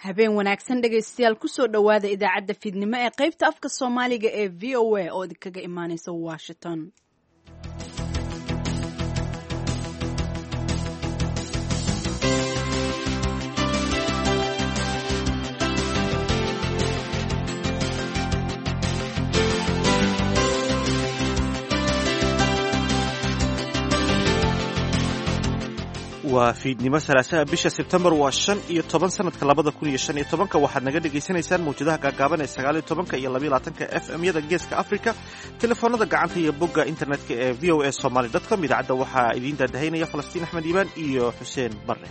habeen wanaagsan dhegaystayaal kusoo dhowaada idaacadda fiidnimo ee qaybta afka soomaaliga ee v o a oo idinkaga imaaneysa washington waa fiidnimo salaasaha bisha sebtembar waa shan iyo toban sanadka labada kun iyo shan iyo tobanka waxaad naga dhagaysanaysaan mawjadaha gaagaaban ee sagaaliyo tobanka iyo labaiyo labaatanka f m yada geeska africa telefoonada gacanta iyo bogga internetka ee v o a somaly com idaacadda waxaa idiin daadahaynaya falastiin axmed iibaan iyo xuseen barre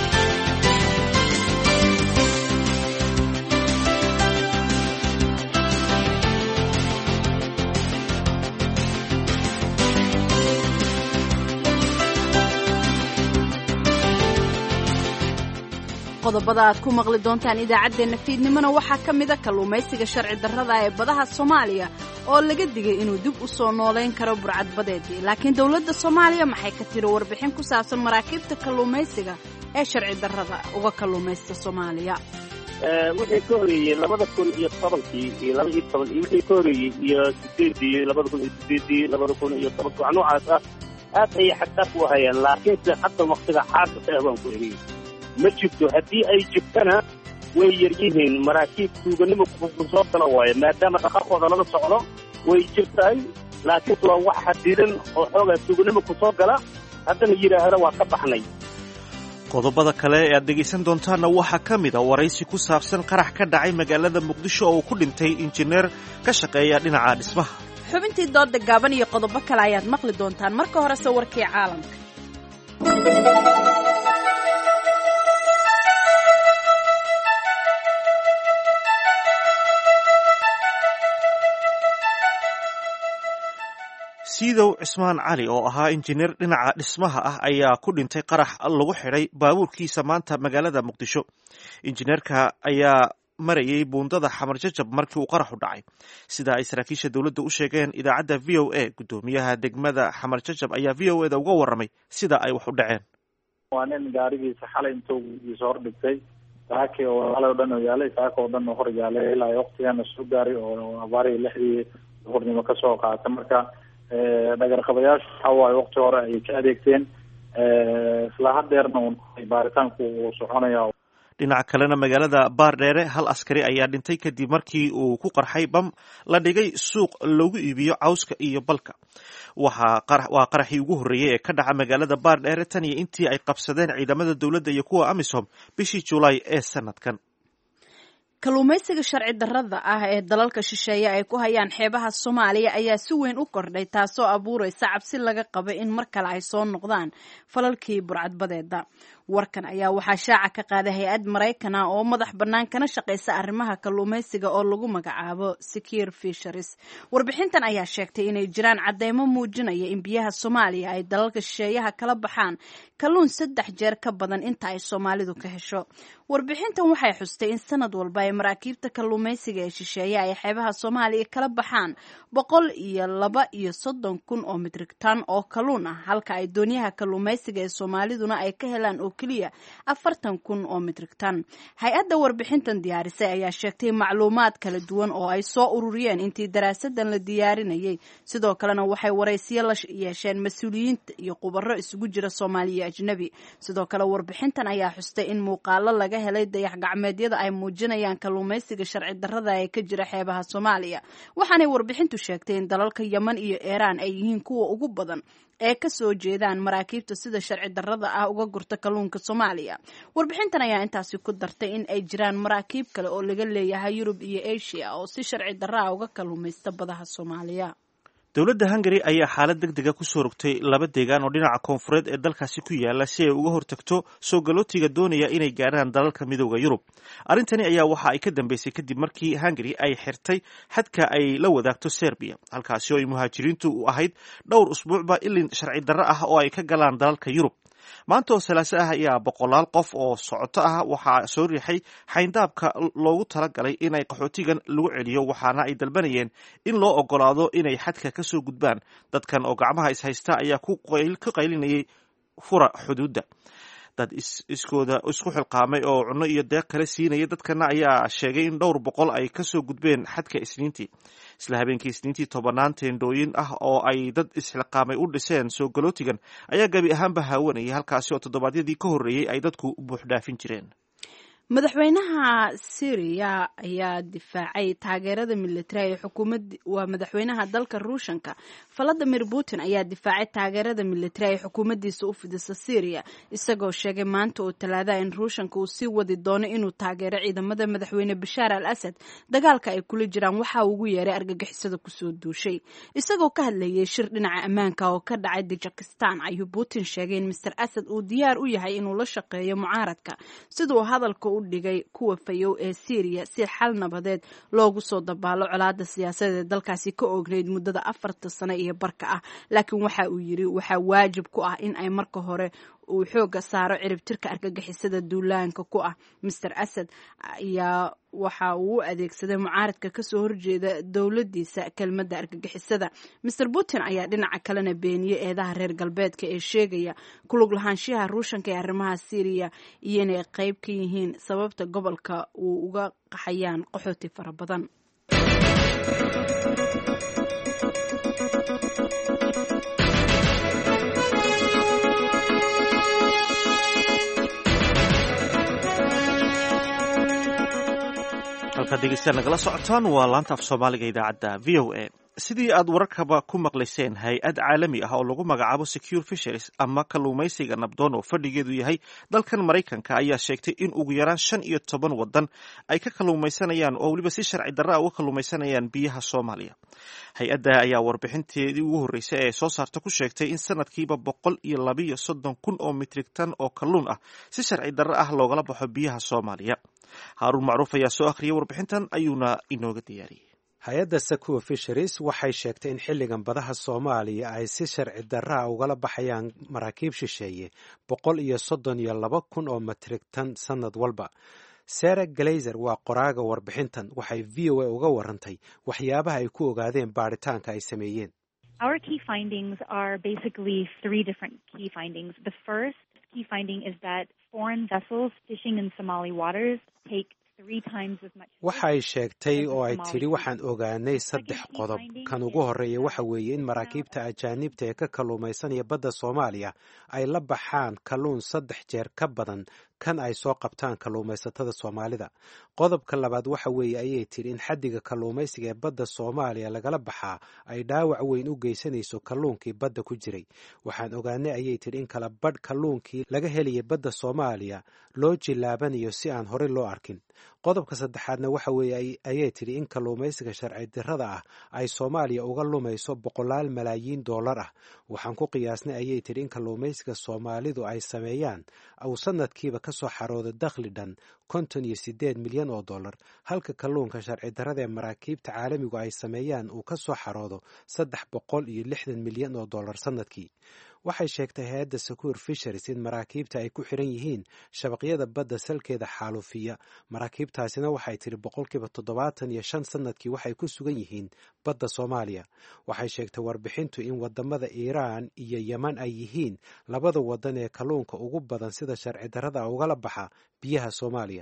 qodobada aad ku maqli doontaan idaacaddeenna fiidnimona waxaa ka mida kalluumaysiga sharci darrada ee badaha soomaaliya oo laga digay inuu dib u soo noolayn karo burcadbadeedii laakiin dowladda soomaaliya maxay ka tiri warbixin ku saabsan maraakiibta kalluumaysiga ee sharci darrada uga kalluumaysta soomaaliya wixii ka horeeyey labada kun iyo tobankii iyo laba iyo toban iyo wixii ka horeeyey iyo sideedii labada kun iyo sideedii labada kun iyo tobanki wax noocaas ah aad ayay xagdaaf u hayaan laakiinse hadda waktiga xaadka ah baan ku eriyey ma jirto haddii ay jirtana way yar yihiin maraakiib tuuganimo soo gala waayo maadaama dhaqaqooda lala socdo way jirtahay laakiinse waa wax xadidan oo xoogaa tuuganimo ku soo gala haddana yidhaahda waa ka baxnay qodobada kale ee aad dhegaysan doontaanna waxaa ka mid a waraysi ku saabsan qarax ka dhacay magaalada muqdisho oo ku dhintay injineer ka shaqeeya dhinaca dhismaha xubintii dooda gaaban iyo qodobo kale ayaad maqli doontaan marka horese warkii caalamka siidow cismaan cali oo ahaa injineer dhinaca dhismaha ah ayaa ku dhintay qarax lagu xidhay baabuurkiisa maanta magaalada muqdisho injineerka ayaa marayay buundada xamar jajab markii uu qaraxu dhacay sida ay saraakiisha dowladda u sheegeen idaacadda v o a guddoomiyaha degmada xamar jajab ayaa v o eda uga warramay sida ay wax u dhaceen waa nin gaarigiisa xalay intuu giisa hor dhigtay saaki oo xalay o dhan oo yaalay saaka oo dhan oo hor yaalay ilaa waktigana soo gaaray oo abaarihi lixdii duhurnimo kasoo qaata marka dhagarqabayaashu waxa waaye wakti hore ayay ka adeegteen isla hadeerna un baaritaanku uu soconaya dhinaca kalena magaalada baardheere hal askari ayaa dhintay kadib markii uu ku qarxay bam la dhigay suuq lagu iibiyo cawska iyo balka waa qaraxii ugu horreeyey ee ka dhaca magaalada baardheere tan iyo intii ay qabsadeen ciidamada dowladda iyo kuwa amisom bishii julaay ee sanadkan kalluumaysiga sharci darrada ah ee dalalka shisheeye ay ku hayaan xeebaha soomaaliya ayaa si weyn u kordhay taasoo abuuraysa cabsi laga qaba in mar kale ay soo noqdaan falalkii burcadbadeeda warkan ayaa waxaa shaaca ka qaaday hay-ad maraykana oo madax bannaan kana shaqaysa arrimaha kalluumaysiga oo lagu magacaabo secure fisheries warbixintan ayaa sheegtay inay jiraan cadeymo muujinaya in biyaha soomaaliya ay dalalka shisheeyaha kala baxaan kalluun saddex jeer ka badan inta ay soomaalidu ka hesho warbixintan waxay xustay in sanad walba ay maraakiibta kalluumaysiga ee shisheeye ay xeebaha soomaaliya kala baxaan boqol iyo laba iyo soddon kun oo mitrigtan oo kalluun ah halka ay doonyaha kalluumaysiga ee soomaaliduna ay ka helaan oo keliya afartan kun oo mitrigtan hay-adda warbixintan diyaarisay ayaa sheegtay macluumaad kala duwan oo ay soo ururiyeen intii daraasadan la diyaarinayay sidoo kalena waxay waraysiyo la yeesheen mas-uuliyiinta iyo khubaro isugu jira soomaali iyo ajnebi sidoo kale warbixintan ayaa xustay in muuqaalo laga helay dayax gacmeedyada ay muujinayaan kalluumaysiga sharci darrada ee ka jira xeebaha soomaaliya waxaanay warbixintu sheegtay in dalalka yeman iyo iiraan ay yihiin kuwa ugu badan ee ka soo jeedaan maraakiibta sida sharci darrada ah uga gurta kalluunka soomaaliya warbixintan ayaa intaasi ku dartay in ay jiraan maraakiib kale oo laga leeyahay yurub iyo asia oo si sharci darra ah uga kalluumaysta badaha soomaaliya dowladda hungari ayaa xaalad deg dega kusoo rogtay laba deegaan oo dhinaca koonfureed ee dalkaasi ku yaala si ay uga hortagto soo galootiga doonaya inay gaarhaan dalalka midooda yurub arrintani ayaa waxa ay ka dambeysay kadib markii hungari ay xirtay xadka ay la wadaagto serbiya halkaasi oo ay muhaajiriintu u ahayd dhowr usbuucba ilin sharci darro ah oo ay ka galaan dalalka yurub maanta oo salaaso ah ayaa boqolaal qof oo socoto ah waxaa soo riixay xayndaabka loogu talagalay inay qaxootigan lagu celiyo waxaana ay dalbanayeen in loo ogolaado inay xadka ka soo gudbaan dadkan oo gacmaha ishaysta ayaa ka qaylinayay fura xuduudda dad iskooda isku xilqaamay oo cunno iyo deeq kale siinaya dadkana ayaa sheegay in dhowr boqol ay kasoo gudbeen xadka isniintii isla habeenkii isniintii tobanaan teendhooyin ah oo ay dad isxilqaamay u dhiseen soo galootigan ayaa gebi ahaanba haawanayay halkaasi oo toddobaadyadii ka horreeyey ay dadku buuxdhaafin jireen madaxweynaha syriya ayaa difaacay taageerada militari ee xukuumad waa madaxweynaha dalka ruushanka valadimir putin ayaa difaacay taageerada militari ee xukuumaddiisa u fidisa syriya isagoo sheegay maanta oo talaadaha in ruushanka uu sii wadi doono inuu taageero ciidamada madaxweyne bashaar al asad dagaalka ay kula jiraan waxa uu ugu yeeray argagixisada kusoo duushay isagoo ka hadlayay shir dhinaca ammaanka oo ka dhacay tajikistan ayuu putin sheegay in master asad uu diyaar u yahay inuu la shaqeeyo mucaaradka siduu hadalka dhigay kuwa fayow ee syriya si xal nabadeed loogu soo dabaalo colaada siyaasadeed ee dalkaasi ka oogneyd muddada afarta sano iyo barka ah laakiin waxa uu yiri waxaa waajib ku ah in ay marka hore uu xooga saaro ciribtirka argagixisada duulaanka ku ah master asad ayaa waxa uu u adeegsaday mucaaradka kasoo horjeeda dowladiisa kelmadda argagixisada master putin ayaa dhinaca kalena beeniyey eedaha reer galbeedka ee sheegaya kulug lahaanshiyaha ruushanka ee arrimaha syriya iyo inay qeyb ka yihiin sababta gobolka uu uga qaxayaan qaxooti fara badan halkaad dhegeystayaal nagala socotaan waa laanta af soomaaliga idaacadda v o a sidii aad wararkaba ku maqlayseen hay-ad caalami ah oo lagu magacaabo secure fisheries ama kalluumaysiga nabdoon oo fadhigeedu yahay dalkan maraykanka ayaa sheegtay in ugu yaraan shan iyo toban wadan ay ka kalluumaysanayaan oo weliba si sharci darra a uga kalluumaysanayaan biyaha soomaaliya hay-adda ayaa warbixinteedii ugu horreysay ee soo saarta ku sheegtay in sanadkiiba boqol iyo labiyo soddon kun oo mitrig tan oo kalluun ah si sharci darra ah loogala baxo biyaha soomaaliya haaruun macruuf ayaa soo akhriyay warbixintan ayuuna inooga diyaariyey hay-adda sakuwa fisheries waxay sheegtay in xilligan badaha soomaaliya ay si sharci darraa ugala baxayaan maraakiib shisheeye boqol iyo soddon iyo laba kun oo matrig tan sannad walba sara glazer waa qoraaga warbixintan waxay v o a uga warantay waxyaabaha ay ku ogaadeen baadhitaanka ay sameeyeen waxay sheegtay oo ay tidhi waxaan ogaanay saddex qodob kan ugu horreeya waxa weeye in maraakiibta ajaanibta ee ka kalluumaysanaya badda soomaaliya ay la baxaan kalluun saddex jeer ka badan kan ay soo qabtaan kalluumaysatada soomaalida qodobka labaad waxa weeye ayay tidhi in xaddiga kalluumaysiga ee badda soomaaliya lagala baxaa ay dhaawac weyn u geysanayso kalluunkii badda ku jiray waxaan ogaanay ayay tidhi in kala badh kalluunkii laga helaya badda soomaaliya loo jilaabanayo si aan horey loo arkin qodobka saddexaadna waxa weeye ayay tidhi in kalluumaysiga sharci dirrada ah ay soomaaliya uga lumayso boqolaal malaayiin dollar ah waxaan ku qiyaasnay ayay tidhi in kalluumaysiga soomaalidu ay sameeyaan uu sanadkiiba kasoo xarooda dakhli dhan konton iyo sideed milyan oo dollar halka kalluunka sharci darrada ee maraakiibta caalamigu ay sameeyaan uu kasoo xaroodo saddex boqol iyo lixdan milyan oo dollar sanadkii waxay sheegtay hay-adda secure fisheries in maraakiibta ay ku xiran yihiin shabaqyada badda salkeeda xaalufiya maraakiibtaasina waxay tidhi boqolkiiba toddobaatan iyo shan sanadkii waxay ku sugan yihiin badda soomaaliya waxay sheegtay warbixintu in wadamada iiraan iyo yeman ay yihiin labada wadan ee kalluunka ugu badan sida sharci darrada ugala baxa biyaha soomaaliya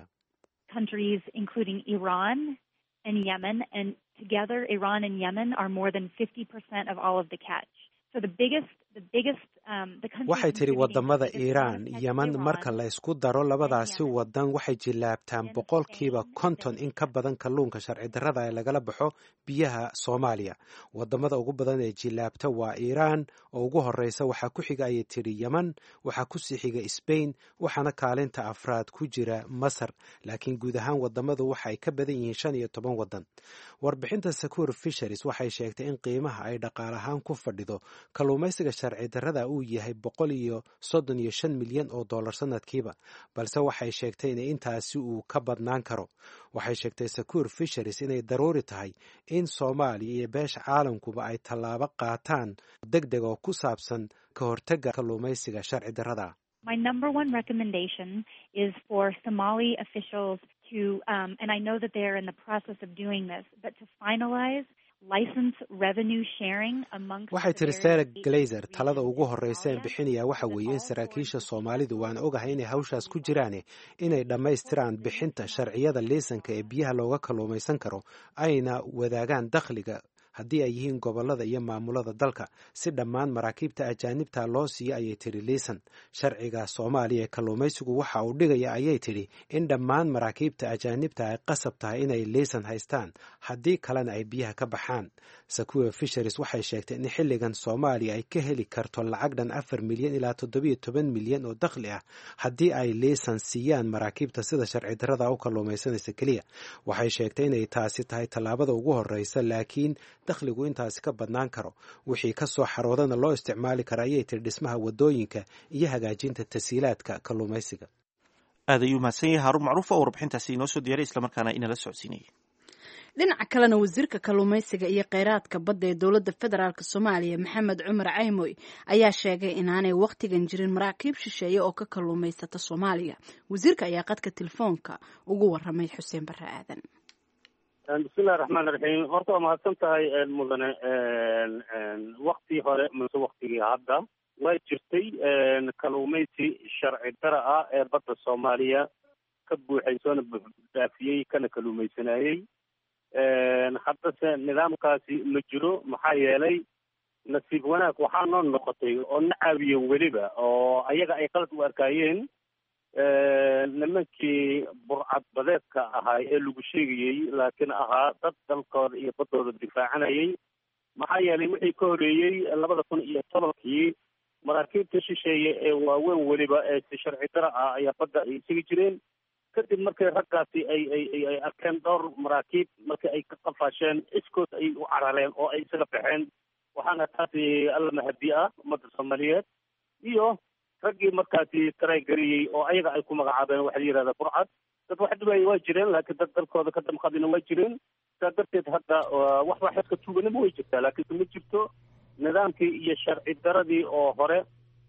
waxay tidhi wadamada iiraan yeman marka la ysku daro labadaasi wadan waxay jilaabtaan boqolkiiba konton in ka badan kalluunka sharci darrada ee lagala baxo biyaha soomaaliya wadamada ugu badan ee jilaabta waa iiraan oo ugu horeysa waxaa ku xiga ayay tidhi yeman waxaa kusii xiga sbain waxaana kaalinta afraad ku jira masar laakiin guud ahaan wadamadu waxay ka badan yihiin shan iyo toban wadan warbixinta secure fisheries waxay sheegtay in qiimaha ay dhaqaal ahaan ku fadhido kalluumaysiga sharci darrada uu yahay boqol iyo soddon iyo shan milyan oo dollar sanadkiiba balse waxay sheegtay in intaasi uu ka badnaan karo waxay sheegtay secure fisheries inay daruuri tahay in soomaaliya iyo beesha caalamkuba ay tallaabo qaataan deg deg oo ku saabsan ka hortagga kalluumaysiga sharci darrada My number one recommendation is for Somali officials to, um, and I know that they are in the process of doing this, but to finalize waxay tiri sarah glazer talada ugu horreysa een bixinayaa waxa weeye in saraakiisha soomaalidu waan ogahay inay hawshaas ku jiraane inay dhammaystiraan bixinta sharciyada liisanka ee biyaha looga kalluumaysan karo ayna wadaagaan dakhliga haddii ay yihiin gobollada iyo maamulada dalka si dhammaan maraakiibta ajaanibta loo siiyo ayay tidhi liisan sharciga soomaaliya ee kalluumaysigu waxa uu dhigaya ayay tidhi in dhammaan maraakiibta ajaanibta ay qasab tahay inay liisan haystaan haddii kalena ay biyaha ka baxaan sakuwe fisheries waxay sheegtay in xilligan soomaaliya ay ka heli karto lacag dhan afar milyan ilaa toddobiyo toban milyan oo dakhli ah haddii ay liisan siiyaan maraakiibta sida sharci darrada u kalluumaysanaysa keliya waxay sheegtay inay taasi tahay tallaabada ugu horreysa laakiin dakhligu intaasi ka badnaan karo wixii ka soo xaroodana loo isticmaali kara ayay tiri dhismaha waddooyinka iyo hagaajinta tasiilaadka kalluumaysiga aad ayuu mahadsan yahay haarun macruuf oo warbixintaasi inoo soo diyaray islamarkaana inala socodsiinayay dhinaca kalena wasiirka kalluumaysiga iyo kheyraadka badda ee dowladda federaalk soomaaliya maxamed cumar caymoy ayaa sheegay inaanay wakhtigan jirin maraakiib shisheeye oo ka kalluumaysata soomaaliya wasiirka ayaa qadka telefoonka ugu waramay xuseen barre aadan bismillahi raxmaan raxiim horta waa mahadsan tahay mudane waktii hore mase waktigii hadda waa jirtay kalluumaysi sharci dara ah ee badda soomaaliya ka buuxay soona daafiyey kana kalluumaysanayey haddase nidaamkaasi ma jiro maxaa yeelay nasiib wanaag waxaa noo noqotay oo na caawiyen weliba oo ayaga ay qalad u arkaayeen nimankii burcad badeedka ahaa ee lagu sheegayey laakiin ahaa dad dalkooda iyo baddooda difaacanayay maxaa yeelay wixii ka horeeyey labada kun iyo tobankii maraakiibta shisheeye ee waaweyn weliba ee si sharci dara ah ayaa badda ay isaga jireen kadib markay raggaasi ay ay ay arkeen dhowr maraakiib markii ay ka qafaasheen iskood ay u carareen oo ay isaga baxeen waxaana taasi alla mahadi ah ummadda soomaaliyeed iyo raggii markaasi taraygariyey oo ayaga ay ku magacaabeen waxa la yihahda burcad dad wax dhibaaya waa jireen laakiin dad dalkooda ka damqadina waa jireen saa darteed hadda wax waxeedka tuuganima way jirtaa laakiinse ma jirto nidaamkii iyo sharci daradii oo hore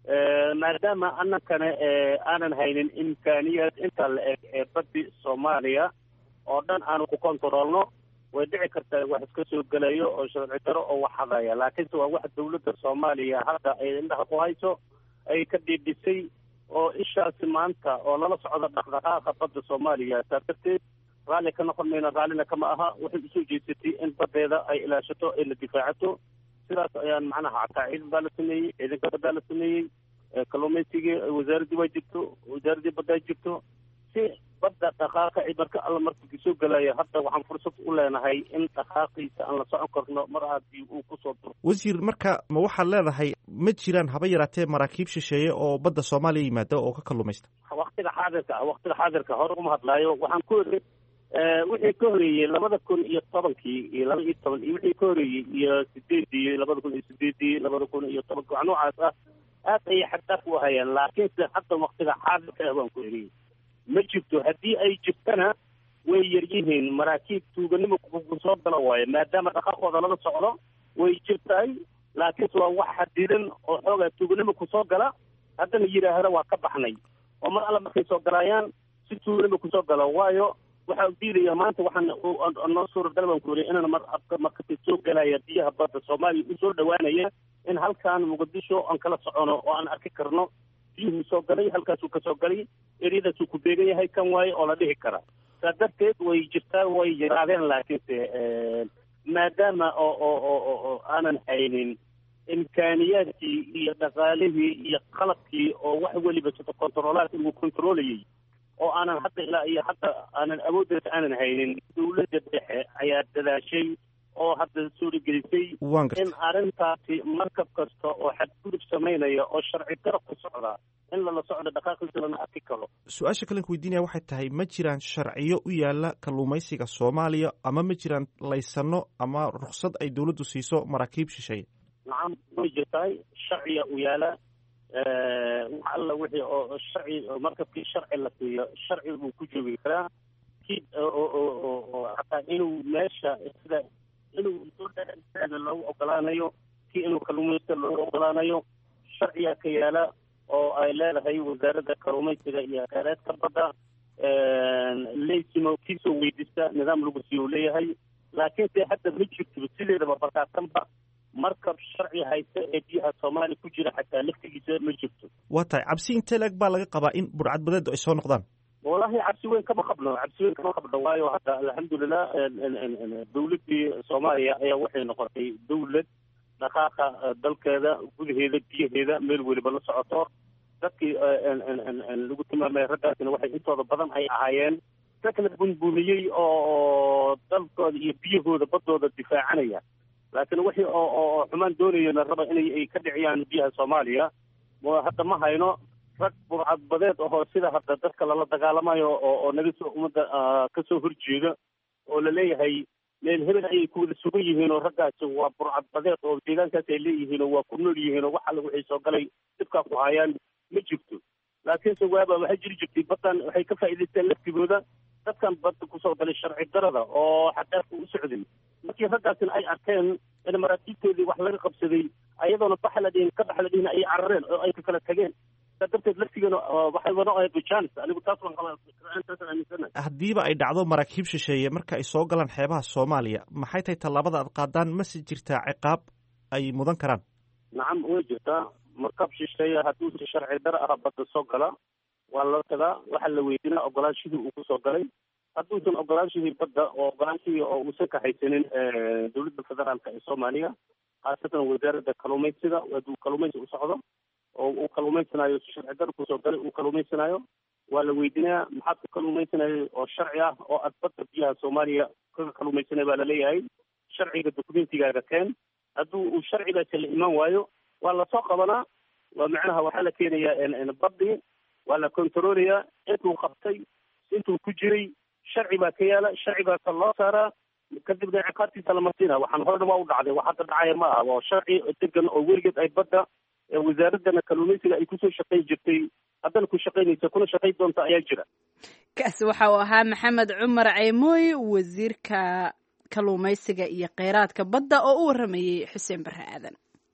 maadaama annakana aanan haynin imkaaniyaad intaa la eg ee baddi soomaaliya oo dhan aanu ku kontaroolno way dhici kartaa wax iska soo gelayo oo sharci daro oo wax hadaya laakiinse waa wax dawladda soomaaliya hadda ay indhaha ku hayso ay ka dhiidhisay oo ishaasi maanta oo lala socdo dhaqdhaqaaqa badda soomaaliya saa darteed raalli ka noqon mayna raallina kama aha waxay usoo jeesatay in baddeeda ay ilaashato ay la difaacato sidaas ayaan macnaha hataa ciidan baa la sameeyey ciidanka baddaa la sameeyey kalluumaysigii wasaaraddii waa jirto wasaaraddii baddaa jirto si badda dhaqaaqa marka alla markii soo gelaya hadda waxaan fursad u leenahay in dhaqaaqiisa aan la socon karno mar haddii uu kusoo duro wasiir marka ma waxaad leedahay ma jiraan haba yaraatee maraakiib shisheeye oo badda soomaaliya yimaada oo ka kalluumaysta waktiga xaadirka ah waktiga xaadirka hore uma hadlaayo waxaan ku iri wixii ka horeeyey labada kun iyo tobankii iyo laba iyo toban iyo wixii ka horeeyey iyo sideedii labada kun iyo sideedii labada kun iyo tobanki wax noocaas ah aad ayay xagdaaf u hayaan laakiinse hadda waktiga xaadirka ah baan ku eriyey ma jirto haddii ay jirtana way yaryihiin maraakiib tuuganimo kusoo gala waayo maadaama dhaqaaqooda lala socdo way jirtahay laakiinse waa wax xadidan oo xoogaa tuuganimo kusoo gala haddana yidhaahda waa ka baxnay oo mar alla markay soo galaayaan si tuuganimo kusoo gala waayo waxaa diidaya maanta waxaan noo suuragal baan ku yiri inaan mar markasi soo galaya biyaha badda soomaaliya u soo dhawaanaya in halkaan muqdisho aan kala socono oo aan arki karno biyuhuu soo galay halkaasuu kasoo galay eryadaasuu ku beegan yahay kan waaye oo la dhihi kara saa darteed way jirtaa way yaraadeen laakiinse maadaama oo oo oo oo aanan haynin imkaaniyaadkii iyo dhaqaalihii iyo qalabkii oo wax weliba sida kontaroolaadka lagu kontarolayay oo aanan hadda ilaa iyo hadda aanan awooddeeda aanan haynin dawladda dhexe ayaa dadaashay oo hadda suuragelisay in arrintaasi markab kasta oo xadgudub samaynaya oo sharci daro ku socda in lala socdo dhaqaaqiisa lana arki karo su-aasha kalen ku weydiinaya waxay tahay ma jiraan sharciyo u yaala kalluumaysiga soomaaliya ama ma jiraan laysano ama ruksad ay dawladdu siiso maraakiib shisheeye nacam way jirtahay sharciya u yaala wax alla wixii oo sharci markabkii sharci la siiyo sharci buu ku joogi karaa kii oo hataa inuu meesha sida inuu sooda loogu ogolaanayo kii inuu kalluumaysta loogu ogolaanayo sharciyaa ka yaala oo ay leedahay wasaaradda kalluumaysiga iyo kheyraadka badda leysimo kiisoo weydista nidaam lagu siiyo leeyahay laakiinse hadda ma jirto sideedaba bakaasanba markab sharci haysta ee biyaha soomaaliya ku jira xataa laftigiisa ma jirto waa tahay cabsi intee leeg baa laga qabaa in burcadbadeedu ay soo noqdaan wallaahi cabsi weyn kama qabno cabsi weyn kama qabno waayo hadda alxamdulilah dawladdii soomaaliya ayaa waxay noqotay dawlad dhaqaaqa dalkeeda gudaheeda biyaheeda meel weliba la socoto dadkii lagu tilmaamay raggaasina waxay intooda badan ay ahaayeen rag la bunbuniyey oo dalkooda iyo biyahooda baddooda difaacanaya laakiin wixii oo oo xumaan doonayana raba inay ay ka dhiciyaan biyaha soomaaliya hadda ma hayno rag burcadbadeed ahoo sida hadda dadka lala dagaalamayo oo oo naga soo ummadda kasoo horjeeda oo laleeyahay meel hebel ayay ku wada sugan yihiin oo raggaasi waa burcadbadeed oo deegaankaas ay leeyihiin oo waa ku nool yihiin oo waxa wixii soo galay dhibkaa ku hayaan ma jirto laakiinse waaba waxay jiri jirtay baddan waxay ka faa'iidaysteen laftigooda dadkan badda kusoo galay sharci darada oo xadaafka u socday markii raggaasina ay arkeen in maraakiibtoodii wax laga qabsaday ayadoona baxa la dhihin ka baxa la dhihin ayay carareen oo ay ka kala tageen saa darteed laftigeena waxay wada ahayd bijaanis anigu taas waan qabaa intaasaan aaminsanahay haddiiba ay dhacdo maraakiib shisheeye marka ay soo galaan xeebaha soomaaliya maxay tahay tallaabada aad qaadaan mase jirtaa ciqaab ay mudan karaan nacam way jirtaa markab shisheeye hadduu si sharci dara ah badda soo gala waa loo tagaa waxaa la weydiinaa ogolaanshihii uu kusoo galay hadduusan ogolaanshihii badda oo ogolaanshihii oo uusan ka haysanin dowladda federaalka ee soomaaliya khaasatan wasaaradda kalluumaysiga hadduu kalluumaysi u socdo oo uu kalluumaysanaayo si sharci dara kusoo galay uu kalluumaysanaayo waa la weydiinayaa maxaad ku kalluumaysanayay oo sharci ah oo aad badda biyaha soomaaliya kaga kalluumaysanay baa laleeyahay sharciga dokumentigaaga keen hadduu uu sharcigaasi la imaan waayo waa lasoo qabanaa waa macnaha waxaa la keenayaa badii waa la kontaroolayaa intuu qabtay intuu ku jiray sharci baa ka yaala sharcigaasa loo saaraa kadibna ciqaabtiisa la marsiina waxaan horena waa u dhacday wax hadda dhacaya ma aha waa sharci degan oo weligeed ay badda wasaaradana kalluumaysiga ay kusoo shaqayn jirtay haddana ku shaqaynaysa kuna shaqayn doonta ayaa jira kaasi waxa uu ahaa maxamed cumar ceymooy wasiirka kalluumaysiga iyo kheyraadka badda oo u waramayey xuseen barre aadan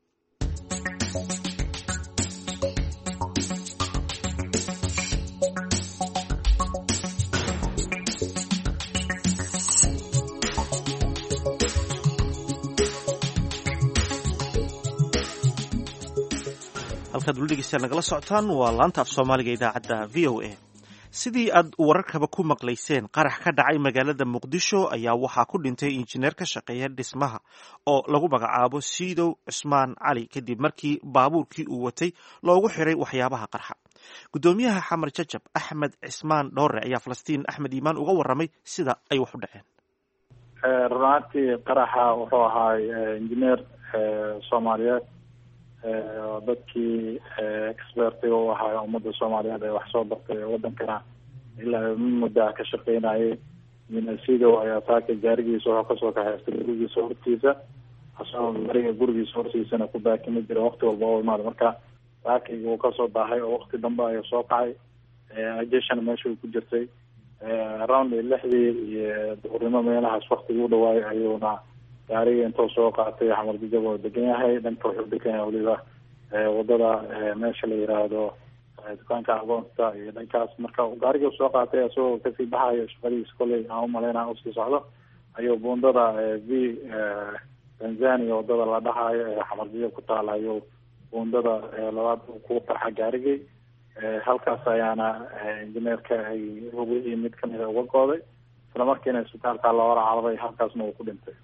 halkaad weli dhegeystayaal nagala socotaan waa laanta af soomaaliga idaacadda v o a sidii aad wararkaba ku maqlayseen qarax ka dhacay magaalada muqdisho ayaa waxaa ku dhintay injineer ka shaqeeya dhismaha oo lagu magacaabo siidow cusmaan cali kadib markii baabuurkii uu watay loogu xiray waxyaabaha qarxa guddoomiyaha xamar jajab axmed cismaan dhoore ayaa falastiin axmed iimaan uga waramay sida ay wax u dhaceen runaantii qaraxa wuxuu ahaa injineer soomaaliyeed dadkii expertiga u ahaa ummadda soomaaliyeed ee wax soo bartay ee wadankana ilaa muddaa ka shaqeynayay minasidow ayaa saaka gaarigiisa wuxuu kasoo kaxaystay gurigiisa hortiisa asagoo gaariga gurigiisa hortiisana ku baakimi jira wakti walba oo imaada marka saakigi uu kasoo baahay oo wakti dambe ayuu soo kacay ajeshana meesha ku jirtay around lixdii iyo duhurnimo meelahaas waktigii u dhawaayay ayuuna gaariga intuu soo qaatay xamar jajab oo degan yahay dhanka wuxuu degan yahay weliba wadada meesha la yiraahdo dukaanka agoonta iyo dhankaas marka gaariga soo qaatay isagoo kasii baxayo shaqadiisa kolley aan umalaynaa usii socdo ayuu buundada v tanzania wadada la dhahayo ee xamar jajab ku taala ayuu buundada labaad ku qarxa gaarigii halkaas ayaana injineerka ay hubihii mid kamida uga gooday isla markiina isbitaalka loola cararay halkaasna uu ku dhintay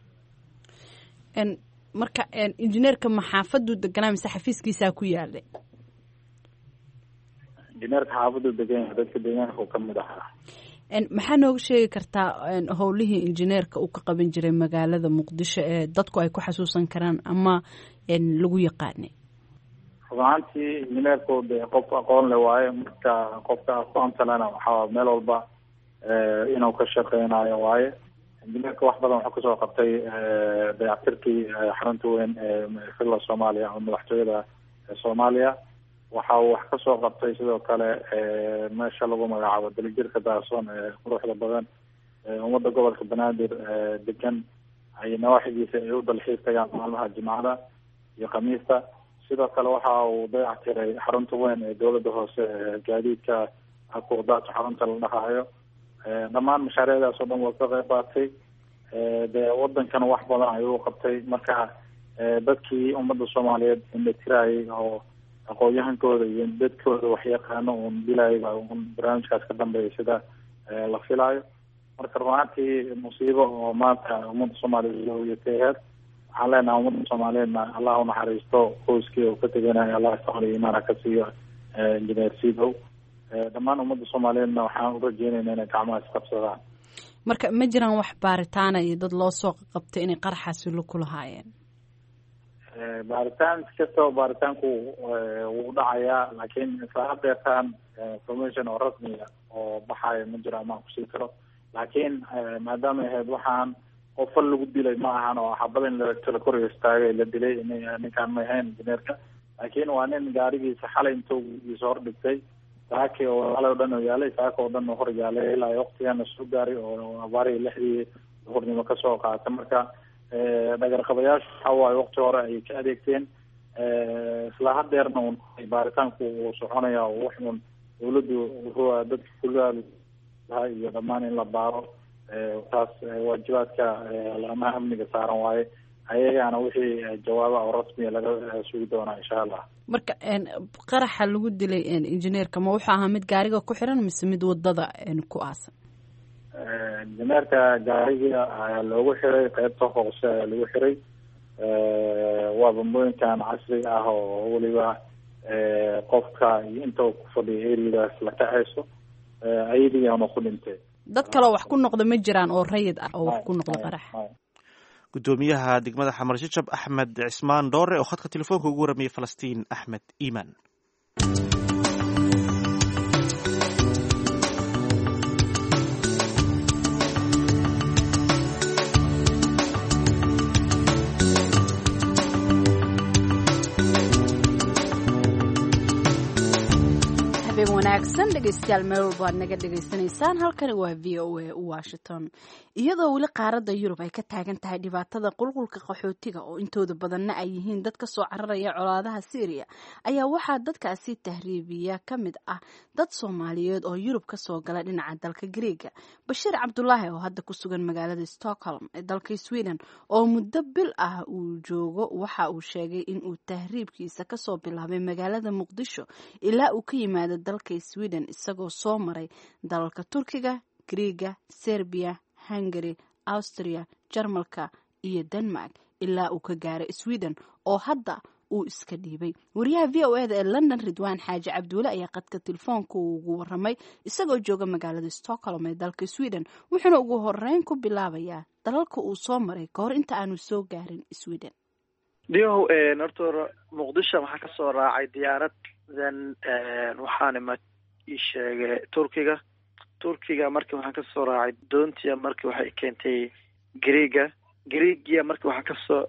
marka injineerka maxaafaduu deganaa mise xafiiskiisaa ku yaalay injineerka xaafaduu degan yahay dadka deegaanka uu kamid ahaa maxaa nooga sheegi kartaa howlihii injineerka uu ka qaban jiray magaalada muqdisho ee dadku ay ku xasuusan karaan ama lagu yaqaanay runaantii injineerku de qof aqoon le waaye marka qofka aqoonta lena waxaa meel walba inuu ka shaqeynayo waaye injineerka wax badan wuxuu kasoo qabtay dayactirkii xarunta weyn ee filla soomaaliya ama madaxtooyada soomaaliya waxa uu wax kasoo qabtay sidoo kale meesha lagu magacaabo dalijirka daasoon ee quruxda badan ummadda gobolka banaadir degan ay nawaaxidiisa ay u dalxiis tagaan maalmaha jimcada iyo khamiista sidoo kale waxa uu dayac tiray xarunta weyn ee dowladda hoose gaadiidka akuudaata xarunta la dhahaayo dhammaan mashaariicdaas oo dhan waa ka qayb qaatay dee wadankana wax badan ayuu qabtay marka dadkii ummadda soomaaliyeed indhatirayay oo aqoon-yahankooda iyo dadkooda waxyaqaano uun dilayba un barnaamijkaas ka dambeeya sida la filaayo marka runaantii musiibo oo maanta ummadda soomaaliyeed looyatay aheyd waxaan leenahay ummadda soomaaliyeedna allah unaxariisto qoyskii oo ka teganayo allah saqliyo imaana ka siiyo injineer sidow dhammaan ummadda soomaaliyeedna waxaan u rajeynayna inay gacmaha isqabsadaan marka ma jiraan wax baaritaana iyo dad loo soo qabtay inay qaraxaasi la kulahaayeen baaritaan kastaba baaritaanku wuu dhacayaa laakiin isla hadeertaan information oo rasmiga oo baxayo ma jiro amaan kusii karo laakiin maadaama ahayd waxaan qofal lagu dilay ma ahan oo xabad in lakala kor istaagay la dilay ninkaan ma ahayn injineerka laakiin waa nin gaarigiisa xalay intuu giisa hor dhigtay saaki oo xalay o dhan oo yaalay saaka oo dhan oo hor yaalay ilaa waktigana soo gaaray oo abaarihii lixdii duhurnimo kasoo qaatay marka dhagarqabayaashu waxa waaye wakti hore ayay ka adeegteen isla hadeerna un baaritaanku uu soconaya oo wax un dawladdu wuxuu dadka kulaa iyo dhammaan in la baaro taas waajibaadka laamaha amniga saaran waaye ayagana wixii jawaaba oo rasmiya laga sugi doonaa insha allah marka qaraxa lagu dilay injineerka ma wuxuu ahaa mid gaariga ku xiran mise mid wadada ku aasan injineerka gaariga ayaa loogu xiray qeybta hoose ayaa lagu xiray waa bambooyinkan casri ah oo weliba qofka iyo inta ku fadhiya eriyadaas la kacayso ayadiiyaanu ku dhintay dad kaleo wax ku noqda ma jiraan oo rayid ah oo wax ku noqda qarax gudoomiyaha degmada xamar jajab axmed cismaan dhoore oo khadka telefoonka ugu waramayay falastiin axmed iimaan wanaagsan dhegeystayaal meel walba aad naga dhegaysanaysaan halkani waa v o a washington iyadoo weli qaaradda yurub ay ka taagan tahay dhibaatada qulqulka qaxootiga oo intooda badanna ay yihiin dad kasoo cararaya colaadaha syriya ayaa waxaa dadkaasi tahriibiya ka mid ah dad soomaaliyeed oo yurub kasoo gala dhinaca dalka greega bashiir cabdulaahi oo hadda ku sugan magaalada stockholm ee dalka sweden oo muddo bil ah uu joogo waxa uu sheegay in uu tahriibkiisa kasoo bilaabay magaalada muqdisho ilaa uu ka yimaado dalka sweden isagoo soo maray dalalka turkiga griega serbiya hungary austria jarmalka iyo denmark ilaa uu ka gaaray sweden oo hadda uu iska dhiibay wariyaha v o eda ee london ridwaan xaaji cabduule ayaa qadka telefoonka ugu waramay isagoo jooga magaalada stockholm ee dalka sweden wuxuuna ugu horeyn ku bilaabayaa dalalka uu soo maray kahor inta aanu soo gaarin sweden dhiyahow horta muqdisho waxaa kasoo raacay diyaarad then waxaana ma ii sheegay turkiga turkiga marki waxaan kasoo raacay doontia marki waxay keentay greega greegia marki waxaa kasoo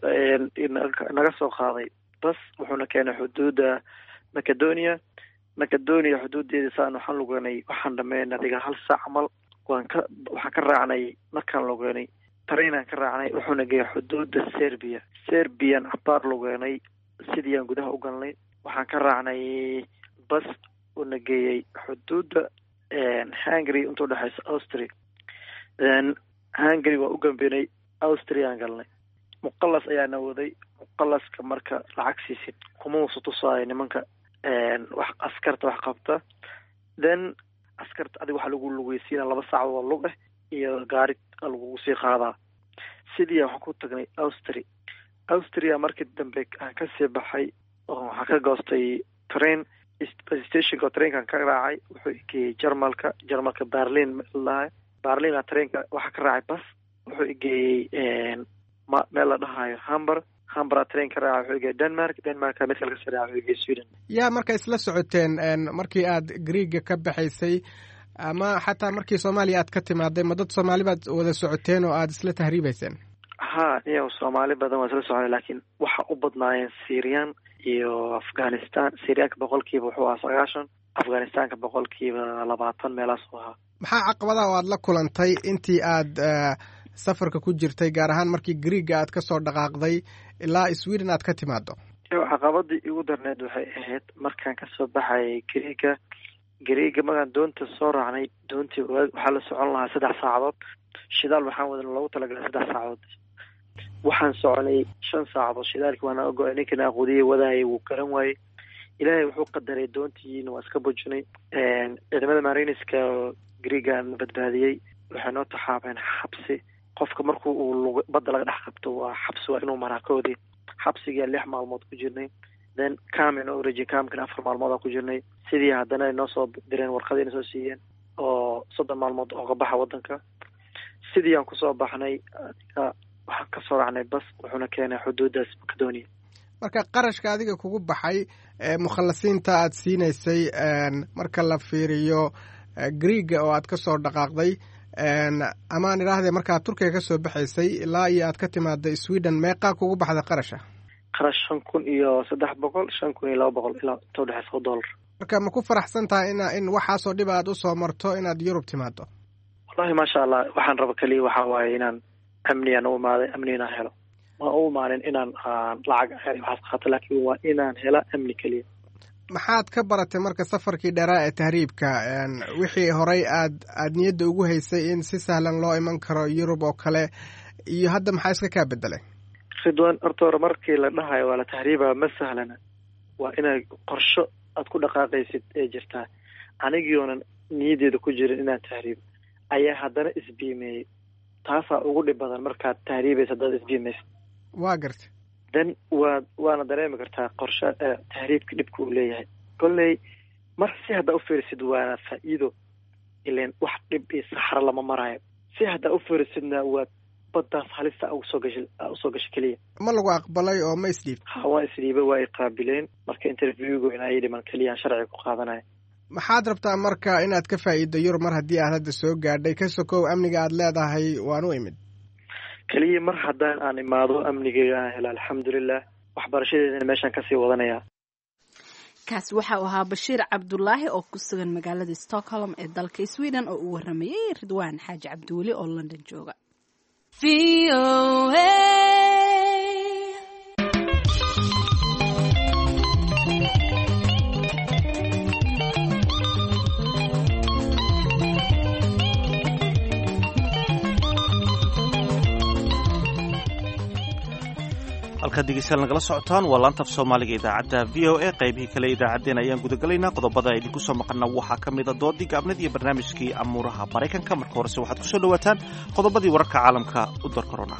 naga soo qaaday bas wuxuuna keenay xuduudda macedonia macedonia xuduudeeda saan waxaan lugenay waxaan dhameyn adiga hal saac camal waan ka waxaan ka raacnay markaan lugenay tareinaan ka raacnay wuxuuna geeyay xuduudda serbia serbian cabaar lugeenay sidii aan gudaha u galnay waxaan ka raacnay bas uuna geeyey xuduudda hungary inta udhexeysa austria then hungary waa u gambenay austria aan galnay muqalas ayaana waday muqalaska marka lacag siisid kuma usa tusaayo nimanka wax askarta wax qabta then askarta adiga waxaa lagu lugeysiina laba saacadood lug ah iyo gaari lagugu sii qaadaa sidii waxaan ku tagnay austria austria markii dambe aan kasii baxay oo waxaan ka goostay train stationka trainkan ka raacay wuxuu igeeyey jarmalka jarmalka berlin lahay berlina trainka waxaa ka raacay bas wuxuu igeeyey meel la dhahayo hamber hambera train ka raaca wuxuu igeeyey denmark denmarka mid kale kasii raaca wuxuu igeeyey sweden yaa marka isla socoteen markii aad greega ka baxaysay ama xataa markii soomaaliya aad ka timaaday ma dad soomaali baad wada socoteen oo aada isla tahriibayseen ha iyo soomaali badan waa isla soconay laakiin waxa u badnaayeen syrian iyo afghanistan syriyaanka boqolkiiba wuxuu ahaa sagaashan afghanistanka boqolkiiba labaatan meelaas u ahaa maxaa caqabadaha oo aad la kulantay intii aad safarka ku jirtay gaar ahaan markii greega aad kasoo dhaqaaqday ilaa sweden aad ka timaado caqabadii igu darneed waxay ahayd markaan kasoo baxayay greega greega markaan doonta soo raacnay doontii waxaa la socon lahaa saddex saacadood shidaal waxaan wadan loogu talagalay saddex saacadood waxaan soconay shan saacadood shidaalkii waana ogo ninkana aqoodiyay wadaayay wuu garan waayey ilaahay wuxuu qadaray doontiina waa iska bujinay ciidamada mariniska greegan badbaadiyey waxay noo taxaabeen xabsi qofka marku uu badda laga dhex qabto waa xabsi waa inuu maraa koodii xabsigia lix maalmood ku jirnay then cam inoo oreji camkana afar maalmood aan ku jirnay sidii haddana ay noo soo direen warqadayna soo siiyeen oo soddon maalmood ooga baxa waddanka sidii aan kusoo baxnay waxaan kasoo raacnay bas wuxuuna keenay xuduudaas macedonia marka qarashka adiga kugu baxay mukhallasiinta aad siinaysay marka la fiiriyo greega oo aad kasoo dhaqaaqday amaan idhaahdee markaad turkiga kasoo baxaysay ilaa iyo aad ka timaada sweden meeqaa kugu baxda qarasha qarash shan kun iyo saddex boqol shan kun iyo laba boqol ilaa inta udhexeysa o dollar marka ma ku faraxsan tahay in in waxaasoo dhib aad usoo marto inaad yurub timaado wallahi maasha allah waxaan raba keliya waxaa waaye inaan amniyan u imaaday amni inaan helo ma u imaanin inaan lacag waxaas qaato laakiin waa inaan hela amni keliya maxaad ka baratay marka safarkii dheeraa ee tahriibka wixii horey aad aad niyadda ugu haysay in si sahlan loo iman karo yurub oo kale iyo hadda maxaa iska kaa bedelay ridwan horta hore markii la dhahayo waa la tahriibaa ma sahlana waa inay qorsho aad ku dhaqaaqaysid ee jirtaa anigiyoonan niyaddeeda ku jirin inaan tahriibo ayaa haddana isbiimeeyey taasaa ugu dhib badan markaad tahriibaysa haddaad isbiimaysa waa garta then waa waana dareemi kartaa qorshe tahriibka dhibka uu leeyahay kolley mar si haddaa ufiirisid waana faa-iido ilan wax dhib iyo saxro lama marayo si haddaa ufiirisidna waa baddaas halista usoo gasha usoo gasha keliya ma lagu aqbalay oo ma isdhiib ha waa isdhiiba waa ay qaabileen marka interviewgu in ay dhiman keliyaan sharciga ku qaadanaya maxaad rabtaa marka inaad ka faa'iiddo yurub mar haddii aad hadda soo gaadhay ka sokow amniga aad leedahay waan u imid keliya mar haddaan aan imaado amnigeyga aan helo alxamdulilah waxbarashadeedana meeshaan kasii wadanaya kaasi waxa uu ahaa bashiir cabdulaahi oo ku sugan magaalada stockholm ee dalka sweden oo uu waramayey ridwaan xaaji cabdiweli oo london jooga halkaad dhegeystayaal nagala socotaan waa laanta af soomaaliga idaacadda v o a qaybihii kale idaacaddeen ayaan gudagalaynaa qodobada idinku soo maqana waxaa ka mida doodii gaabnad iyo barnaamijkii amuuraha maraykanka marka horese waxaad ku soo dhowaataan qodobadii wararka caalamka u dar korona